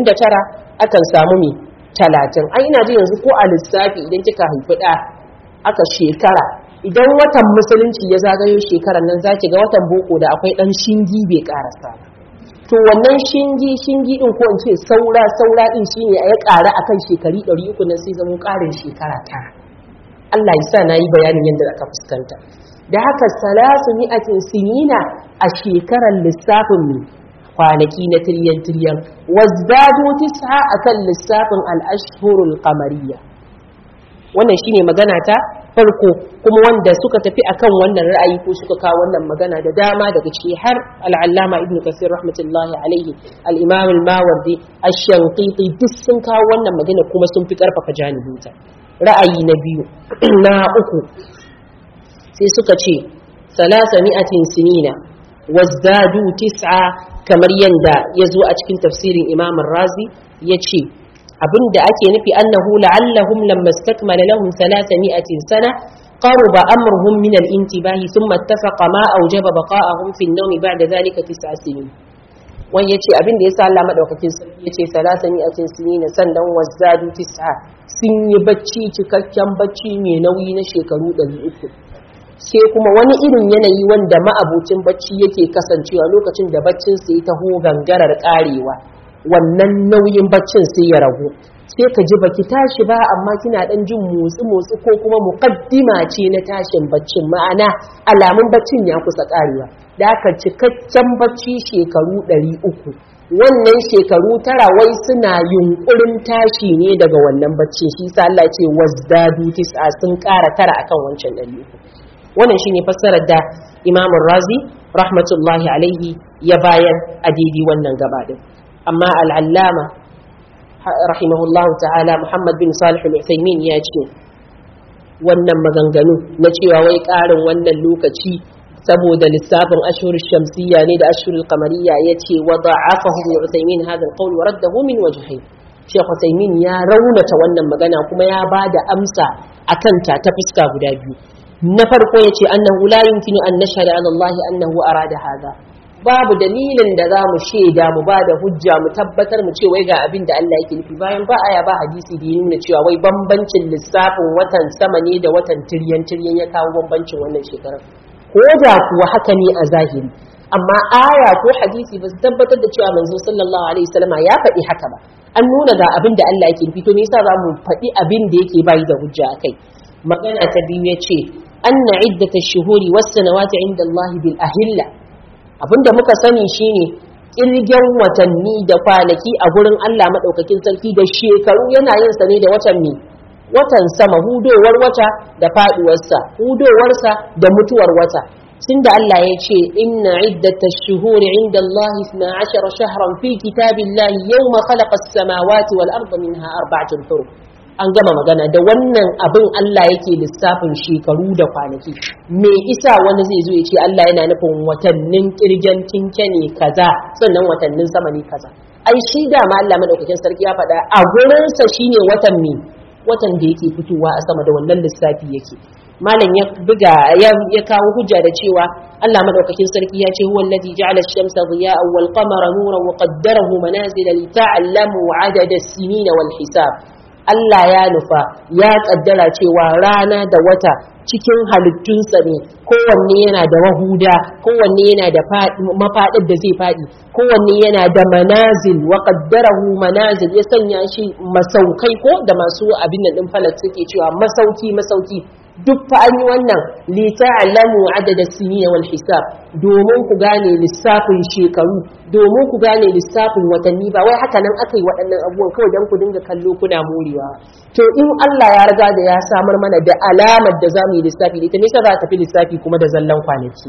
29 akan samu mai talatin ai ina ji yanzu ko a lissafi idan kika haifi ɗa aka shekara idan watan musulunci ya zagayo shekarar nan zaki ga watan boko da akwai ɗan shingi bai karasa ba to wannan shingi shingi din ko in ce saura saura din shine a ya ƙara akan shekari 300 nan sai zama ƙarin shekara ta Allah ya sa nayi bayanin yadda aka fuskanta da haka salasu mi'atin sinina a shekarar lissafin mu kwanaki na tiryan tiryan wazdadu tis'a akan lissafin al-ashhurul qamariyya wannan shine magana ta farko kuma wanda suka tafi akan wannan ra'ayi ko suka kawo wannan magana da dama daga ciki har al-allama ibnu kasir rahmatullahi alaihi al-imam al-mawardi ash-shanqiti duk sun kawo wannan magana kuma sun fi karfafa janibinta ra'ayi na biyu na uku sai suka ce salasa mi'atin sinina wazdadu tis'a kamar yanda ya zo a cikin tafsirin imam razi ya ce abinda ake nufi annahu la'allahum lamma istakmala lahum 300 sana qaruba amruhum min al-intibahi thumma ittafaqa ma awjaba baqa'ahum fi an-nawm ba'da dhalika tis'a sinin wani yace abinda yasa Allah madaukakin sarki yace 300 sinin sannan wazzadu tis'a sun yi bacci cikakken bacci mai nauyi na shekaru 300 sai kuma wani irin yanayi wanda ma'abucin bacci yake kasancewa lokacin da baccin sai taho gangarar karewa wannan nauyin baccin sai ya ragu sai ka ji baki tashi ba amma kina dan jin motsi motsi ko kuma muqaddima ce na tashin baccin ma'ana alamun baccin ya kusa karewa da aka cikakken bacci shekaru 300 wannan shekaru tara wai suna yunkurin tashi ne daga wannan baccin shi sa Allah ce wazdadu tis'a sun ƙara tara akan wancan 300 wannan shine fassarar da Imam Razi rahmatullahi alaihi ya bayar a daidai wannan gaba din amma al'allama rahimahullahu ta'ala Muhammad bin Salih al-Uthaymin ya ce wannan maganganu na cewa wai ƙarin wannan lokaci saboda lissafin ashhurul shamsiyya ne da ashhurul qamariyya yace wa da'afahu ibn Uthaymin hadha al-qawl wa raddahu min wajhayn Sheikh Uthaymin ya raunata wannan magana kuma ya bada amsa akan ta ta fuska guda biyu na farko yace annahu la yumkinu an nashhada ala Allah annahu arada hadha babu dalilin da za mu shaida mu ba da hujja mu tabbatar mu ce wai ga abin da Allah yake nufi bayan ba aya ba hadisi da ya nuna cewa wai bambancin lissafin watan sama ne da watan tiryan tiryan ya kawo bambancin wannan shekarar ko da kuwa haka ne a zahiri amma aya ko hadisi ba su tabbatar da cewa manzo sallallahu alaihi wasallam ya faɗi haka ba an nuna ga abin da Allah yake nufi to me yasa za mu faɗi abin da yake bayi da hujja akai magana ta biyu yace anna iddatash shuhuri was sanawati inda Allah bil ahilla abinda muka sani shine kirgen watanni da kwanaki a gurin Allah madaukakin sarki da shekaru yana yin sa ne da watan ne watan sama hudowar wata da faduwarsa hudowarsa da mutuwar wata tunda Allah ya ce inna iddatash shuhuri inda Allah 12 shahran fi kitabillahi yawma khalaqa as-samawati wal arda minha arba'atun hurum an gama magana da wannan abin Allah yake lissafin shekaru da kwanaki me isa wani zai zo ya ce Allah yana nufin watannin kirgen tinke ne kaza sannan watannin sama ne kaza ai shi da ma Allah madaukakin sarki ya faɗa a gurinsa shine watan me watan da yake fitowa a sama da wannan lissafi yake malam ya buga ya kawo hujja da cewa Allah madaukakin sarki ya ce huwa allazi ja'ala ash-shamsa diya'an wal qamara nuran wa qaddarahu manazila li ta'lamu 'adada as-sinina wal hisab Allah ya nufa ya kaddara cewa rana da wata cikin halittunsa ne kowanne yana da mahuda kowanne yana da mafaɗin da zai faɗi kowanne yana da manazil wa qaddarahu manazil ya sanya shi masaukai ko da masu abin nan din falak suke cewa masauki masauki duk fa an yi wannan li ta'lamu adada sinina wal hisab domin ku gane lissafin shekaru domin ku gane lissafin watanni ba wai haka nan aka yi waɗannan abubuwan kawai don ku dinga kallo kuna morewa to in Allah ya riga da ya samar mana da alamar da za mu yi lissafi da ita ne za ta fi lissafi kuma da zallan kwanaki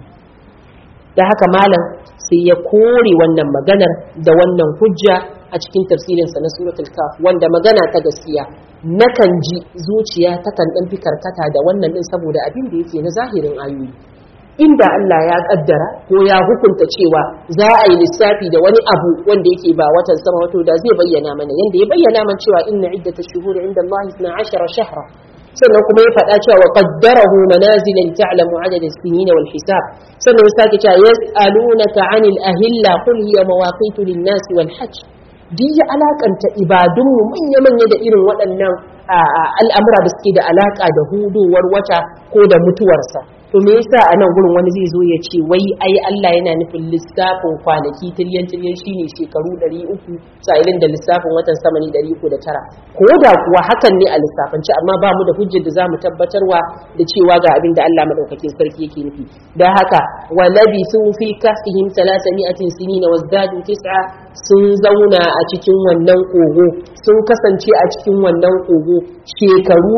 da haka malam sai ya kore wannan maganar da wannan hujja a cikin tafsirinsa na suratul kaf wanda magana ta gaskiya nakan ji zuciya takan ɗan fi karkata da wannan ɗin saboda abin da yake na zahirin ayoyi inda Allah ya kaddara ko ya hukunta cewa za a yi lissafi da wani abu wanda yake ba watan sama wato da zai bayyana mana yanda ya bayyana mana cewa inna iddatash shuhuri inda Allah 12 shahra sannan kuma ya faɗa cewa wa qaddarahu manazila li ta'lamu adad as-sinin wal hisab sannan ya sake cewa yas'alunaka 'anil ahilla qul hiya mawaqitu lin-nas wal hajj duk ya alakanta ibadunmu manya-manya da irin waɗannan al'amura da suke da alaka da hudowar wata ko da mutuwarsa to me yasa a nan gurin wani zai zo ya ce wai ai Allah yana nufin lissafin kwanaki tiryan tiryan shine shekaru 300 sa'ilin da lissafin watan sama ne 309 ko da kuwa hakan ne a lissafance amma ba mu da hujjar da zamu tabbatarwa da cewa ga abin da Allah madaukakin sarki yake nufi dan haka wa labithu fi kahfihim 300 sinina wazdadu tis'a sun zauna a cikin wannan kogo sun kasance a cikin wannan kogo shekaru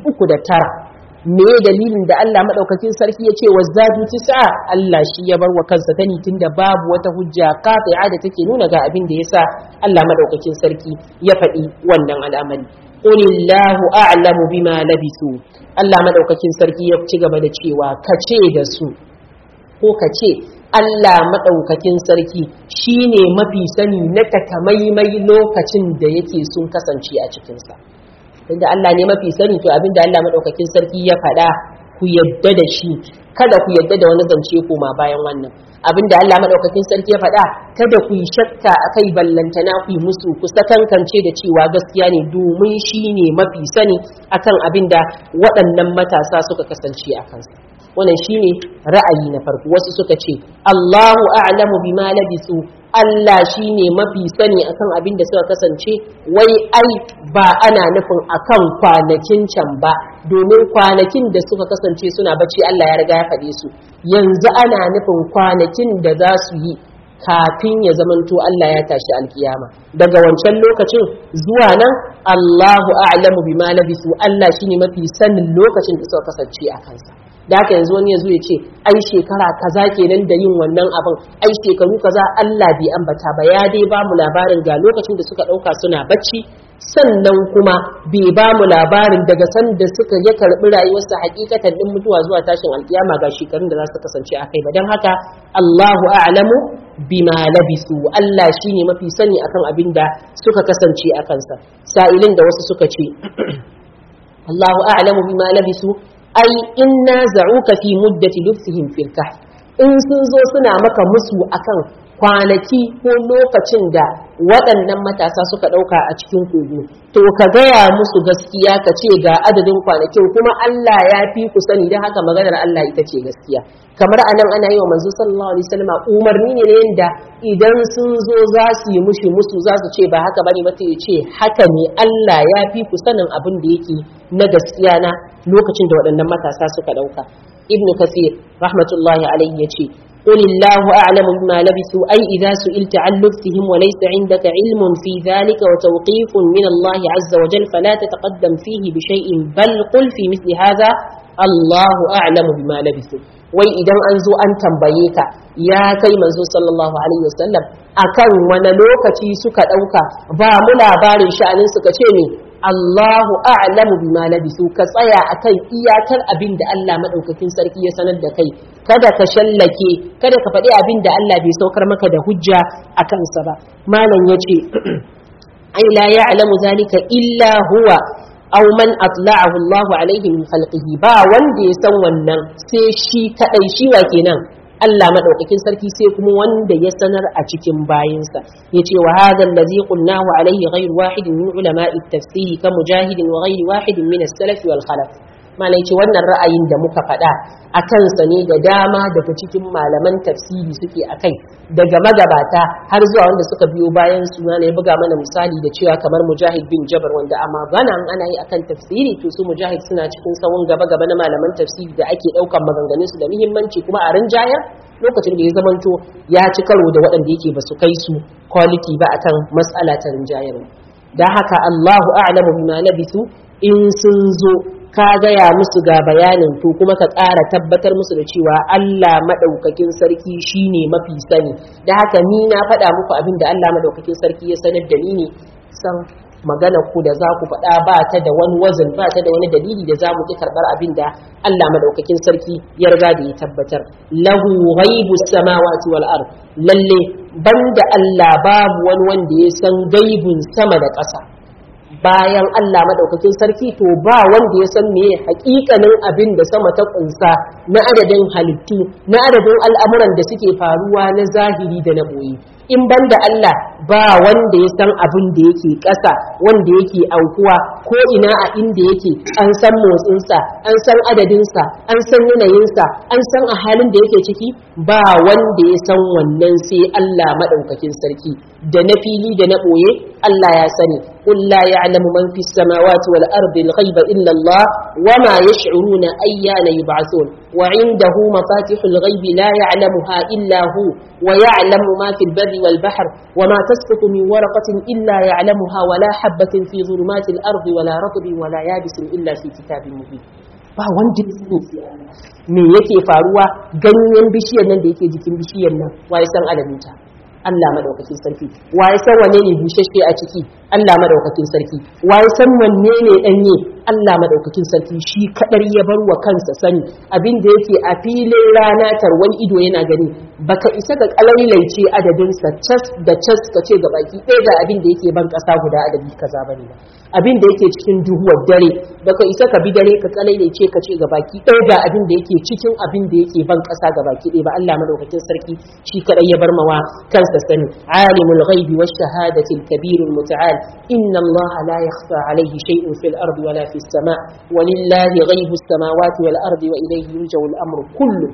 309 me dalilin da Allah madaukakin sarki ya ce wazzadu tis'a Allah shi ya bar wa kansa tani tunda babu wata hujja qati'a da take nuna ga abin da yasa Allah madaukakin sarki ya faɗi wannan al'amari qulillahu a'lamu bima labisu Allah madaukakin sarki ya ci gaba da cewa kace da su ko kace Allah madaukakin sarki shine mafi sani na takamaimai lokacin da yake sun kasance a cikinsa tunda Allah ne mafi sani to abinda Allah madaukakin sarki ya faɗa ku yadda da shi kada ku yadda da wani zance koma bayan wannan abinda Allah madaukakin sarki ya faɗa kada ku yi shakka akai ballantana ku yi musu ku sakankance da cewa gaskiya ne domin shi ne mafi sani akan abinda waɗannan matasa suka kasance a kansa wannan shine ra'ayi na farko wasu suka ce Allahu a'lamu bima labisu Allah shine mafi sani akan abin da suka kasance wai ai ba ana nufin akan kwanakin can ba domin kwanakin da suka kasance suna bacci Allah ya riga ya faɗe su yanzu ana nufin kwanakin da za su yi kafin ya zamanto Allah ya tashi alkiyama daga wancan lokacin zuwa nan Allahu a'lamu bima labisu Allah shine mafi sanin lokacin da suka kasance a kansa da haka yanzu wani ya zo ya ce ai shekara kaza kenan da yin wannan abin ai shekaru kaza Allah bai ambata ba ya dai ba mu labarin ga lokacin da suka ɗauka suna bacci sannan kuma bai ba mu labarin daga sanda suka ya karɓi rayuwarsa hakikatan din mutuwa zuwa tashin alkiyama ga shekarun da za su kasance a kai ba don haka Allahu a'lamu bima labisu Allah shine mafi sani akan abin da suka kasance a kansa sa'ilin da wasu suka ce Allahu a'lamu bima labisu ai inna za'uka fi muddati lubsihim fil kahf in sun zo suna maka musu akan kwanaki ko lokacin da waɗannan matasa suka ɗauka a cikin kogo to ka gaya musu gaskiya ka ce ga adadin kwanakin kuma Allah ya fi ku sani don haka maganar Allah ita ce gaskiya kamar anan ana yi wa manzo sallallahu alaihi wasallam umarni ne yanda idan sun zo za su yi mushi musu za su ce ba haka bane ba ya ce haka ne Allah ya fi ku sanin abin da yake na gaskiya na lokacin da waɗannan matasa suka ɗauka ibnu kasir rahmatullahi alaihi yace قل الله أعلم بما لبثوا أي إذا سئلت عن لبثهم وليس عندك علم في ذلك وتوقيف من الله عز وجل فلا تتقدم فيه بشيء بل قل في مثل هذا الله أعلم بما لبثوا wai idan an zo an tambaye ka ya kai manzo sallallahu alaihi wasallam akan wani lokaci suka ɗauka ba mu labarin sha'anin suka ce ne Allahu a'lamu bima labisu ka tsaya akan iyakar abin da Allah madaukakin sarki ya sanar da kai kada ka shallake kada ka faɗi abin da Allah bai saukar maka da hujja a kansa ba malam yace ai la ya'lamu zalika illa huwa aw man atla'ahu Allahu alaihi min khalqihi ba wanda ya san wannan sai shi kadai shi wa kenan Allah madaukakin sarki sai kuma wanda ya sanar a cikin bayinsa yace wa hadha allazi qulnahu alaihi ghayr wahidin min ulama'i at-tafsir ka mujahidin wa ghayr wahidin min as-salaf wal khalaf malai ce wannan ra'ayin da muka faɗa a kansa ne da dama daga cikin malaman tafsiri suke a kai daga magabata har zuwa wanda suka biyo bayan su ya buga mana misali da cewa kamar mujahid bin jabar wanda a magana ana yi akan tafsiri to su mujahid suna cikin sawun gaba gaba na malaman tafsiri da ake ɗaukan maganganun su da muhimmanci kuma a rinjayar lokacin da ya zamanto ya ci karo da waɗanda yake ba su kai su quality ba akan mas'ala ta rinjayar da haka Allahu a'lamu bima labisu in sun zo ka gaya musu ga bayanin to kuma ka ƙara tabbatar musu da cewa Allah maɗaukakin sarki shine mafi sani da haka ni na faɗa muku abin da Allah maɗaukakin sarki ya sanar da ni ne san magana ku da za ku faɗa ba ta da wani wazin ba ta da wani dalili da za mu ƙi karɓar abin da Allah maɗaukakin sarki ya riga da ya tabbatar lahu ghaibu samawati wal ard lalle banda Allah babu wani wanda ya san gaibun sama da ƙasa bayan Allah madaukakin sarki to ba wanda ya san meye hakikanin abin da sama ta kunsa na adadin halittu na adadin al'amuran da suke faruwa na zahiri da na boye in banda Allah ba wanda ya san abin da yake ƙasa wanda yake aukuwa ko ina a inda yake an san motsinsa an san adadinsa an san yanayinsa an san a halin da yake ciki ba wanda ya san wannan sai Allah madaukakin sarki da na fili da na boye Allah ya sani قل لا يعلم من في السماوات والأرض الغيب إلا الله وما يشعرون أيان يبعثون وعنده مفاتح الغيب لا يعلمها إلا هو ويعلم ما في البر والبحر وما تسقط من ورقة إلا يعلمها ولا حبة في ظلمات الأرض ولا رطب ولا يابس إلا في كتاب مبين ba wanda me yake faruwa ganyen bishiyar nan da yake jikin bishiyar nan wa ya san alaminta Allah madaukakin sarki wa ya san wanne ne bushashe a ciki Allah madaukakin sarki wa ya san wanne ne danye Allah madaukakin sarki shi kadar ya bar wa kansa sani abin da yake a filin rana tarwan ido yana gani baka isa ga kalailaice adadin sa cas da cas ka ce ga baki ɗaya ga abin da yake ban kasa guda adadi kaza bane ba abin da yake cikin duhuwar dare baka isa ka bi dare ka kalailaice ka ce ga baki ɗaya ga abin da yake cikin abin da yake ban kasa ga baki ɗaya ba Allah madaukakin sarki shi kadai ya bar mawa kansa sani alimul ghaibi wash shahadati al-kabir al-muta'al inna Allah la yakhfa alayhi shay'un fil ardi wala fis sama' walillahi ghaibu as-samawati wal ardi wa ilayhi yurja'u al-amru kullu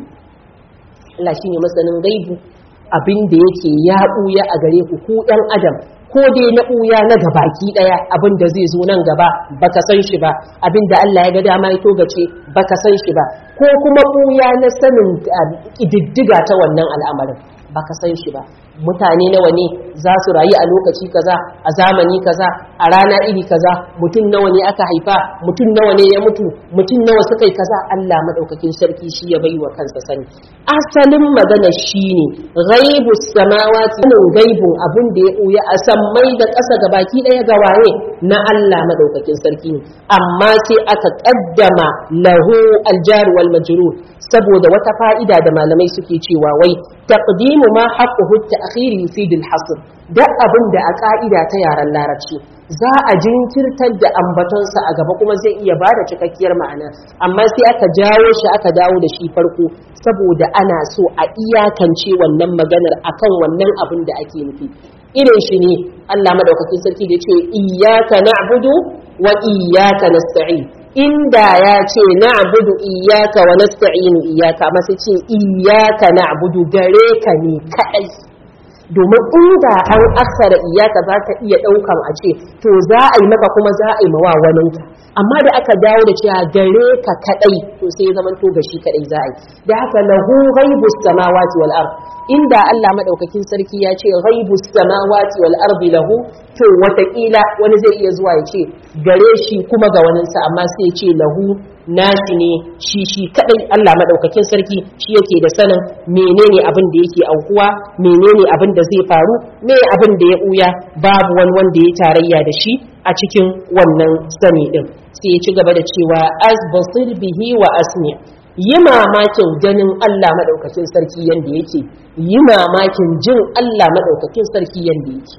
Allah shine masanin gaibu abin da yake ya buya a gare ku ku ɗan adam ko dai na ɓuya na gabaki ɗaya abin da zai zo nan gaba baka san shi ba abin da Allah ya ga dama ya togace baka san shi ba ko kuma ɓuya na sanin ƙididdiga ta wannan al'amarin baka san shi ba mutane nawa ne za su rayu a lokaci kaza a zamani kaza a rana iri kaza mutum nawa ne aka haifa mutum nawa ne ya mutu mutum nawa suka yi kaza Allah madaukakin sarki shi ya baiwa kansa sani asalin magana shine ghaibus samawati sanin gaibun abun da ya buya a sammai da ƙasa ga baki ɗaya ga waye na Allah madaukakin sarki ne amma sai aka kaddama lahu aljar wal majrur saboda wata fa'ida da malamai suke cewa wai taqdimu ma haqquhu at-ta'khir yufid al-hasr da abin da a ka'ida ta yaren larabci za a jinkirtar da ambatonsa a gaba kuma zai iya bada cikakkiyar ma'ana amma sai aka jawo shi aka dawo da shi farko saboda ana so a iyakance wannan maganar akan wannan abin da ake nufi irin shi ne Allah madaukakin sarki da ya ce iyyaka na'budu wa iyyaka nasta'in inda ya ce na'budu iyyaka wa nasta'inu iyyaka amma sai ce iyyaka na'budu gare ka ne kadai domin inda an aksara iyaka za ka iya ɗaukan a ce to za a yi maka kuma za a yi mawa waninka amma da aka dawo da cewa gare ka kadai to sai ya zaman to gashi kadai za a yi da haka lahu ghaibus samawati wal ard inda Allah madaukakin sarki ya ce ghaibus samawati wal ardi lahu to watakila wani zai iya zuwa ya ce gare shi kuma ga waninsa amma sai ya ce lahu nashi ne shi shi kadai Allah madaukakin sarki shi yake da sanin menene abin da yake aukuwa menene abin da zai faru me abin da ya buya babu wani wanda ya tarayya da shi a cikin wannan sani din sai ya ci gaba da cewa as basir bihi wa asmi yi mamakin ganin Allah madaukakin sarki yanda yake yi mamakin jin Allah madaukakin sarki yanda yake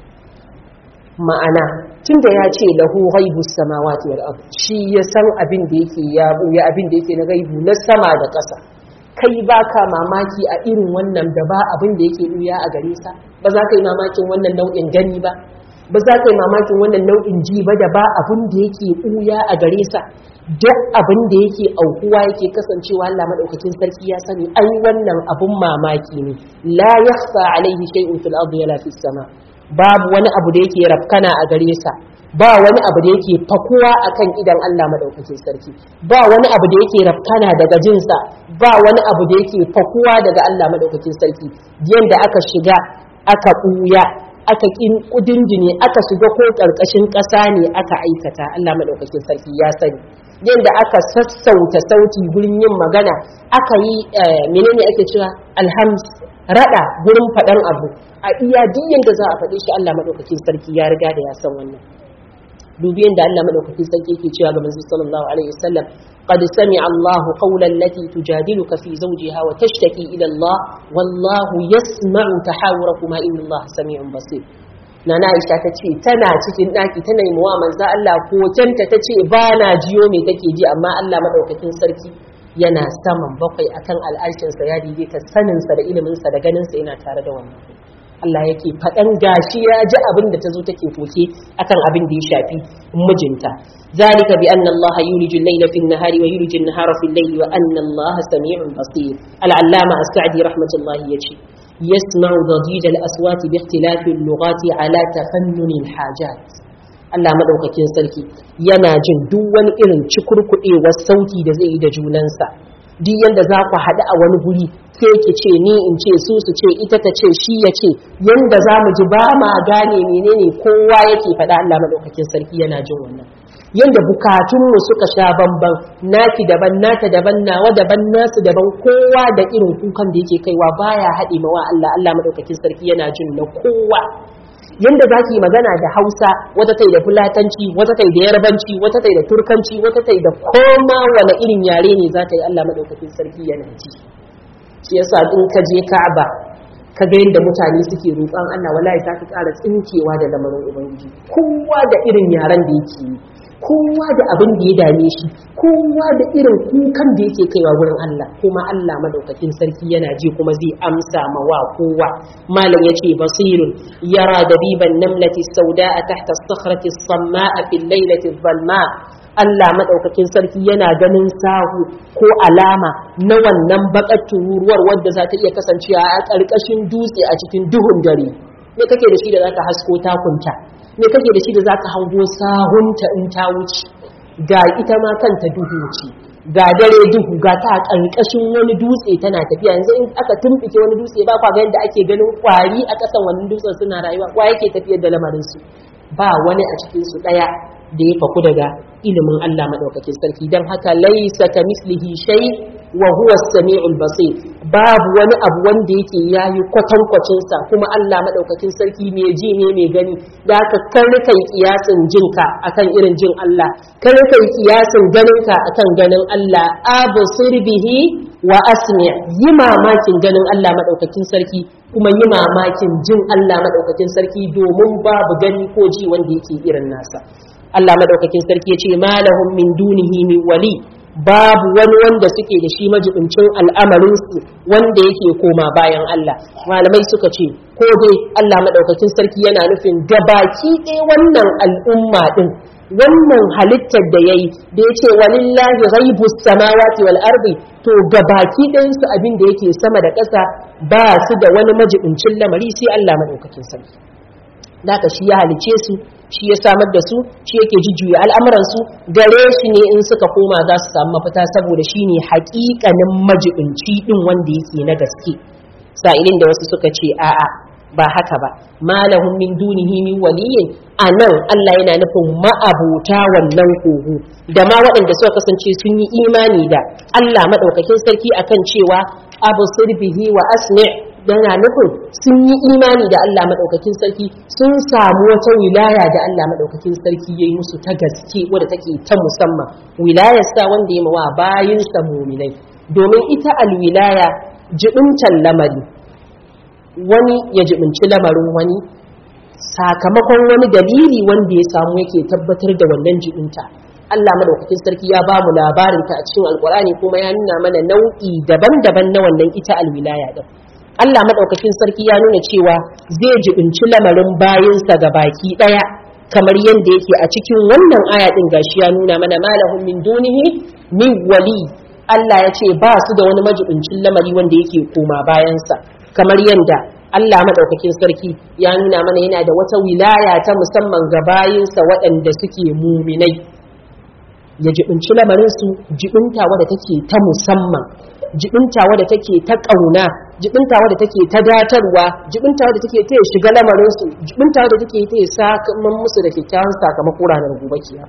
ma'ana tunda ya ce lahu ghaibus samawati wal ard shi ya san abin da yake ya buya abin da yake na gaibu na sama da ƙasa kai baka mamaki a irin wannan da ba abin da yake buya a gare sa ba za ka yi mamakin wannan nau'in gani ba ba za ka yi mamakin wannan nau'in ji ba da ba abin da yake ɓuya a gare sa duk abin da yake aukuwa yake kasancewa Allah madaukakin sarki ya sani ai wannan abun mamaki ne la yakhfa alaihi shay'un fil ardi wala fis sama babu wani abu da yake rafkana a gare sa ba wani abu da yake fakuwa akan idan Allah madaukakin sarki ba wani abu da yake rafkana daga jinsa ba wani abu da yake fakuwa daga Allah madaukakin sarki yanda aka shiga aka ɓuya aka kudindine aka shiga ko ƙarƙashin ƙasa ne aka aikata Allah madaukakin sarki ya sani yadda aka sassauta sauti gurin yin magana aka yi menene ake cewa alhams rada gurin faɗan abu a iya diyan da za a faɗe shi Allah madaukakin sarki ya riga da ya san wannan dubi yadda Allah madaukakin sarki yake cewa ga manzo sallallahu alaihi wasallam قد سمع الله قول التي تجادلك في زوجها وتشتكي إلى الله والله يسمع تحاوركما إن الله سميع بصير nana Aisha ta ce tana cikin ɗaki tana yi wa manzo Allah kocanta ta ce ba na jiyo me take ji amma Allah madaukakin sarki yana saman bakwai akan al'arshinsa ya daidaita saninsa da iliminsa da ganinsa yana tare da wannan Allah yake faɗan gashi ya ji abin da ta zo take koke akan abin da ya shafi mijinta ذلك بأن الله يولج الليل في النهار ويولج النهار في الليل وأن الله سميع بصير العلامة السعدي رحمة الله يجي يسمع ضجيج الأصوات باختلاف اللغات على تفنن الحاجات Allah madaukakin sarki yana jin duk wani irin cikurkuɗewar sauti da zai yi da junansa duk yanda za ku haɗu a wani guri sai ki ce ni in ce su su ce ita ta ce shi ya ce yanda za mu ji ba ma gane menene kowa yake faɗa Allah madaukakin sarki yana jin wannan yanda bukatunmu suka sha bamban naki daban nata daban nawa daban nasu daban kowa da irin kukan da yake kaiwa baya haɗe mawa Allah Allah madaukakin sarki yana jin na kowa yanda za ki magana da hausa wata tai da fulatanci wata tai da yarbanci wata tai da turkanci wata tai da koma wani irin yare ne za ta yi Allah madaukakin sarki yana ji shi yasa in ka je Ka'aba ka ga yadda mutane suke roƙon Allah wallahi za ka ƙara tsinkewa da lamarin ubangiji kowa da irin yaren da yake yi kowa da abin da ya dame shi kowa da irin kukan da yake kaiwa wurin Allah kuma Allah madaukakin sarki yana ji kuma zai amsa ma wa kowa malam yace basirun yara dabiban namlati sauda'a tahta as-sakhrati as-samma'a fil laylati adh-dhalma Allah madaukakin sarki yana ganin sahu ko alama na wannan bakar tururuwar wadda za ta iya kasancewa a ƙarƙashin dutse a cikin duhun dare me kake da shi da zaka hasko takunta me kake da shi da zaka hango sahunta in ta wuce ga ita ma kanta duhu ce ga dare duhu ga ta ƙarƙashin wani dutse tana tafiya yanzu in aka tumɓike wani dutse ba kwa ga yadda ake ganin kwari a ƙasan wannan dutsen suna rayuwa wa yake tafiyar da lamarin su ba wani a cikin su ɗaya da ya faku daga ilimin Allah madaukakin sarki dan haka laisa ka mislihi shay wa huwa as-sami'ul basir babu wani abu wanda yake yayi kwatankwacin sa kuma Allah madaukakin sarki mai ji ne mai gani da haka kar kai kiyasin jinka akan irin jin Allah kar kai kiyasin ganinka akan ganin Allah absir bihi wa asmi yi mamakin ganin Allah madaukakin sarki kuma yi mamakin jin Allah madaukakin sarki domin babu gani ko ji wanda yake irin nasa Allah madaukakin sarki ya ce malahum min dunihi min wali babu wani wanda suke da shi majibincin al'amarinsu wanda yake koma bayan Allah malamai suka ce ko dai Allah madaukakin sarki yana nufin gabaki ɗaya wannan al'umma din wannan halittar da yayi da yace walillahi ghaibus samawati wal ardi to gabaki ɗayan su abin da yake sama da ƙasa ba su da wani majibincin lamari sai Allah madaukakin sarki Daka shi ya halice su shi ya samar da su shi yake jujjuya al'amuransu gare shi ne in suka koma za su samu mafita saboda shi ne haƙiƙanin majibinci ɗin wanda yake na gaske sa'ilin da wasu suka ce a'a ba haka ba malahum min dunihi min waliyin a nan Allah yana nufin ma'abuta wannan kogo da ma waɗanda suka kasance sun yi imani da Allah maɗaukakin sarki akan cewa abu bihi wa asmi' yana nufin sun yi imani da Allah maɗaukakin sarki sun samu wata wilaya da Allah maɗaukakin sarki ya yi musu ta gaske wadda take ta musamman wilayarsa wanda ya mawa bayinsa muminai domin ita alwilaya jibincan lamari wani ya jibinci lamarin wani sakamakon wani dalili wanda ya samu yake tabbatar da wannan jibinta Allah madaukakin sarki ya ba mu labarinta a cikin alkurani kuma ya nuna mana nau'i daban-daban na wannan ita alwilaya din Allah madaukakin sarki ya nuna cewa zai jibinci lamarin bayinsa ga baki daya kamar yadda yake a cikin wannan aya din gashi ya nuna mana malahum min dunihi min wali Allah ya ce ba su da wani majibincin lamari wanda yake koma bayansa kamar yadda Allah madaukakin sarki ya nuna mana yana da wata wilaya ta musamman ga bayinsa waɗanda suke muminai ya jibinci lamarinsu jibinta wadda take ta musamman jibinta wadda take ta ƙauna jibinta wadda take ta datarwa jibinta wadda take ta shiga lamarinsu jibinta wadda take ta sakamakon musu da kyakkyawan sakamako ranar gobe kiyama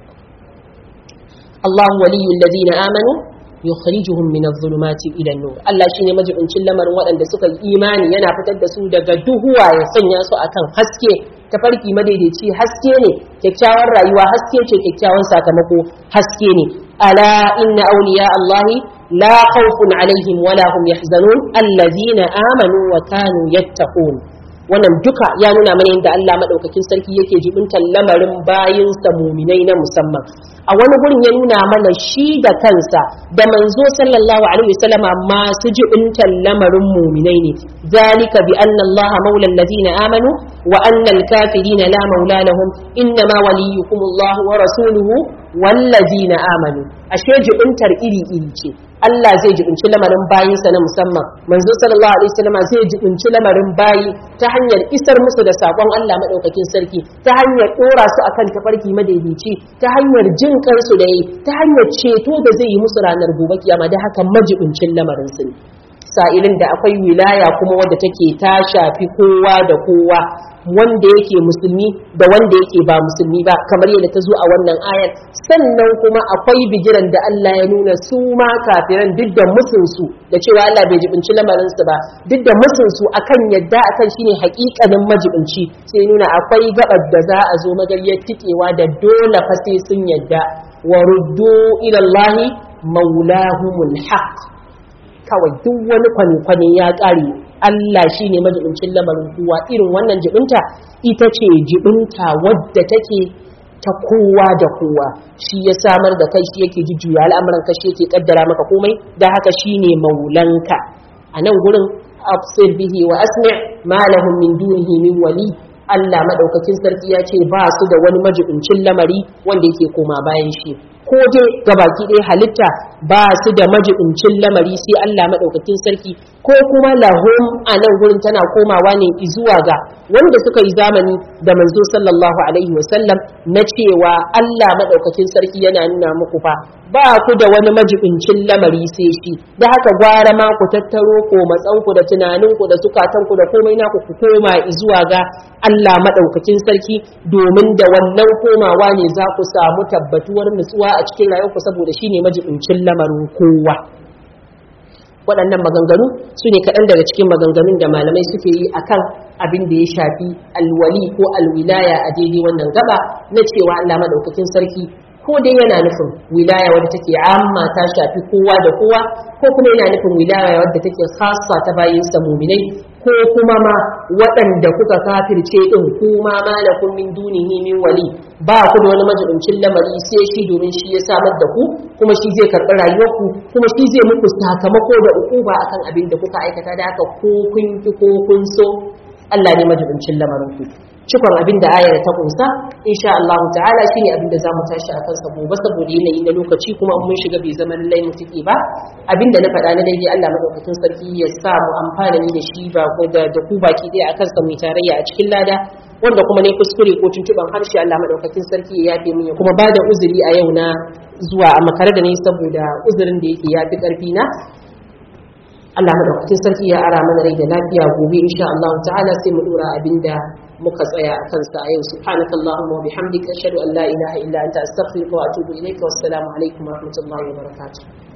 Allahu waliyul ladina amanu yukhrijuhum min adh-dhulumati ila an-nur Allah shine majibincin lamarin waɗanda suka yi imani yana fitar da su daga duhuwa ya sanya su akan haske tafarki madaidaici haske ne kyakkyawan rayuwa haske ce kyakkyawan sakamako haske ne ala inna awliya Allahi la khawfun alaihim wala hum yahzanun allazina amanu wa kanu yattaqun wannan duka ya nuna mana yadda Allah madaukakin sarki yake jibintar lamarin bayinsa muminai na musamman a wani gurin ya nuna mana shi da kansa da manzo sallallahu alaihi wasallama masu jibintar lamarin muminai ne zalika bi anna Allah maula alladhina amanu wa anna al-kafirina la maula lahum innama waliyukum Allah wa rasuluhu wallazina amanu ashe jibintar iri iri ce Allah zai jibinci lamarin bayinsa na musamman manzo sallallahu alaihi wasallam zai jibinci lamarin bayi ta hanyar isar musu da sakon Allah madaukakin sarki ta hanyar dora su akan tafarki madaidaici ta hanyar jin kansu da yi ta hanyar ceto da zai yi musu ranar gobe kiyama da haka majibincin lamarin su ne sa'ilin da akwai wilaya kuma wadda take ta shafi kowa da kowa wanda yake musulmi da wanda yake ba musulmi ba kamar yadda ta zo a wannan ayar sannan kuma akwai bigiran da Allah ya nuna su ma kafiran duk da musunsu da cewa Allah bai jibinci lamarinsu ba duk da musunsu akan yadda akan shine hakikanin majibinci sai nuna akwai gabar da za a zo magaryar tikewa da dole fa sai sun yadda wa ruddu ila Allah maulahumul haqq kawai duk wani kwane-kwane ya ƙare Allah shi ne majibincin lamarin kowa irin wannan jibinta ita ce jibinta wadda take ta kowa da kowa shi ya samar da kai shi yake jujjuya al'amuran ka shi yake kaddara maka komai da haka shi ne maulanka a nan gurin absir bihi wa asmi ma lahum min dunihi min wali Allah madaukakin sarki ya ce ba su da wani majibincin lamari wanda yake koma bayan shi ko dai gabaki ɗaya halitta ba su da majibincin lamari sai Allah maɗaukakin sarki ko kuma lahum a nan gurin tana komawa ne zuwa ga wanda suka yi zamani da manzo sallallahu alaihi wasallam na cewa Allah maɗaukakin sarki yana nuna muku fa ba ku da wani majibincin lamari sai shi da haka gwara ma ku tattaro ko matsanku da tunaninku da sukatanku da komai naku ku koma zuwa ga Allah maɗaukakin sarki domin da wannan komawa ne za ku samu tabbatuwar nutsuwa a cikin rayuwarku saboda shi ne majibincin lamarin kowa waɗannan maganganu su ne kaɗan daga cikin maganganun da malamai suke yi akan abin da ya shafi alwali ko alwilaya a daidai wannan gaba na cewa Allah maɗaukakin sarki ko dai yana nufin wilaya wadda take amma ta shafi kowa da kowa ko kuma yana nufin wilaya wadda take khassa ta bayinsa muminai ko kuma ma waɗanda kuka kafirce din kuma malakum min dunihi min wali ba ku da wani majibincin lamari sai shi domin shi ya samar da ku kuma shi zai karɓi rayuwarku kuma shi zai muku sakamako da ukuba akan abin da kuka aikata da haka ko kun ki ko kun so Allah ne majibincin lamarin ku cikon abin da ayar ta kunsa insha Allah ta'ala shine abin da zamu tashi a kansa gobe saboda yanayi na lokaci kuma mun shiga bai zama lallai mu take ba abin da na faɗa na daidai Allah madaukakin sarki ya sa mu amfana ni da shi ba ko da da ku baki ɗaya akan sa mu tarayya a cikin lada wanda kuma ne kuskure ko tuntuban harshe Allah madaukakin sarki ya yafe min kuma ba da uzuri a yau na zuwa a makare da ni saboda uzurin da yake yafi karfi na Allah madaukakin sarki ya ara mana rai da lafiya gobe insha Allah ta'ala sai mu dora abinda muka tsaya a kansa a yau subhanakallahumma wa bihamdika ashhadu an la ilaha illa anta astaghfiruka wa atubu ilayka wassalamu alaikum wa rahmatullahi wa barakatuh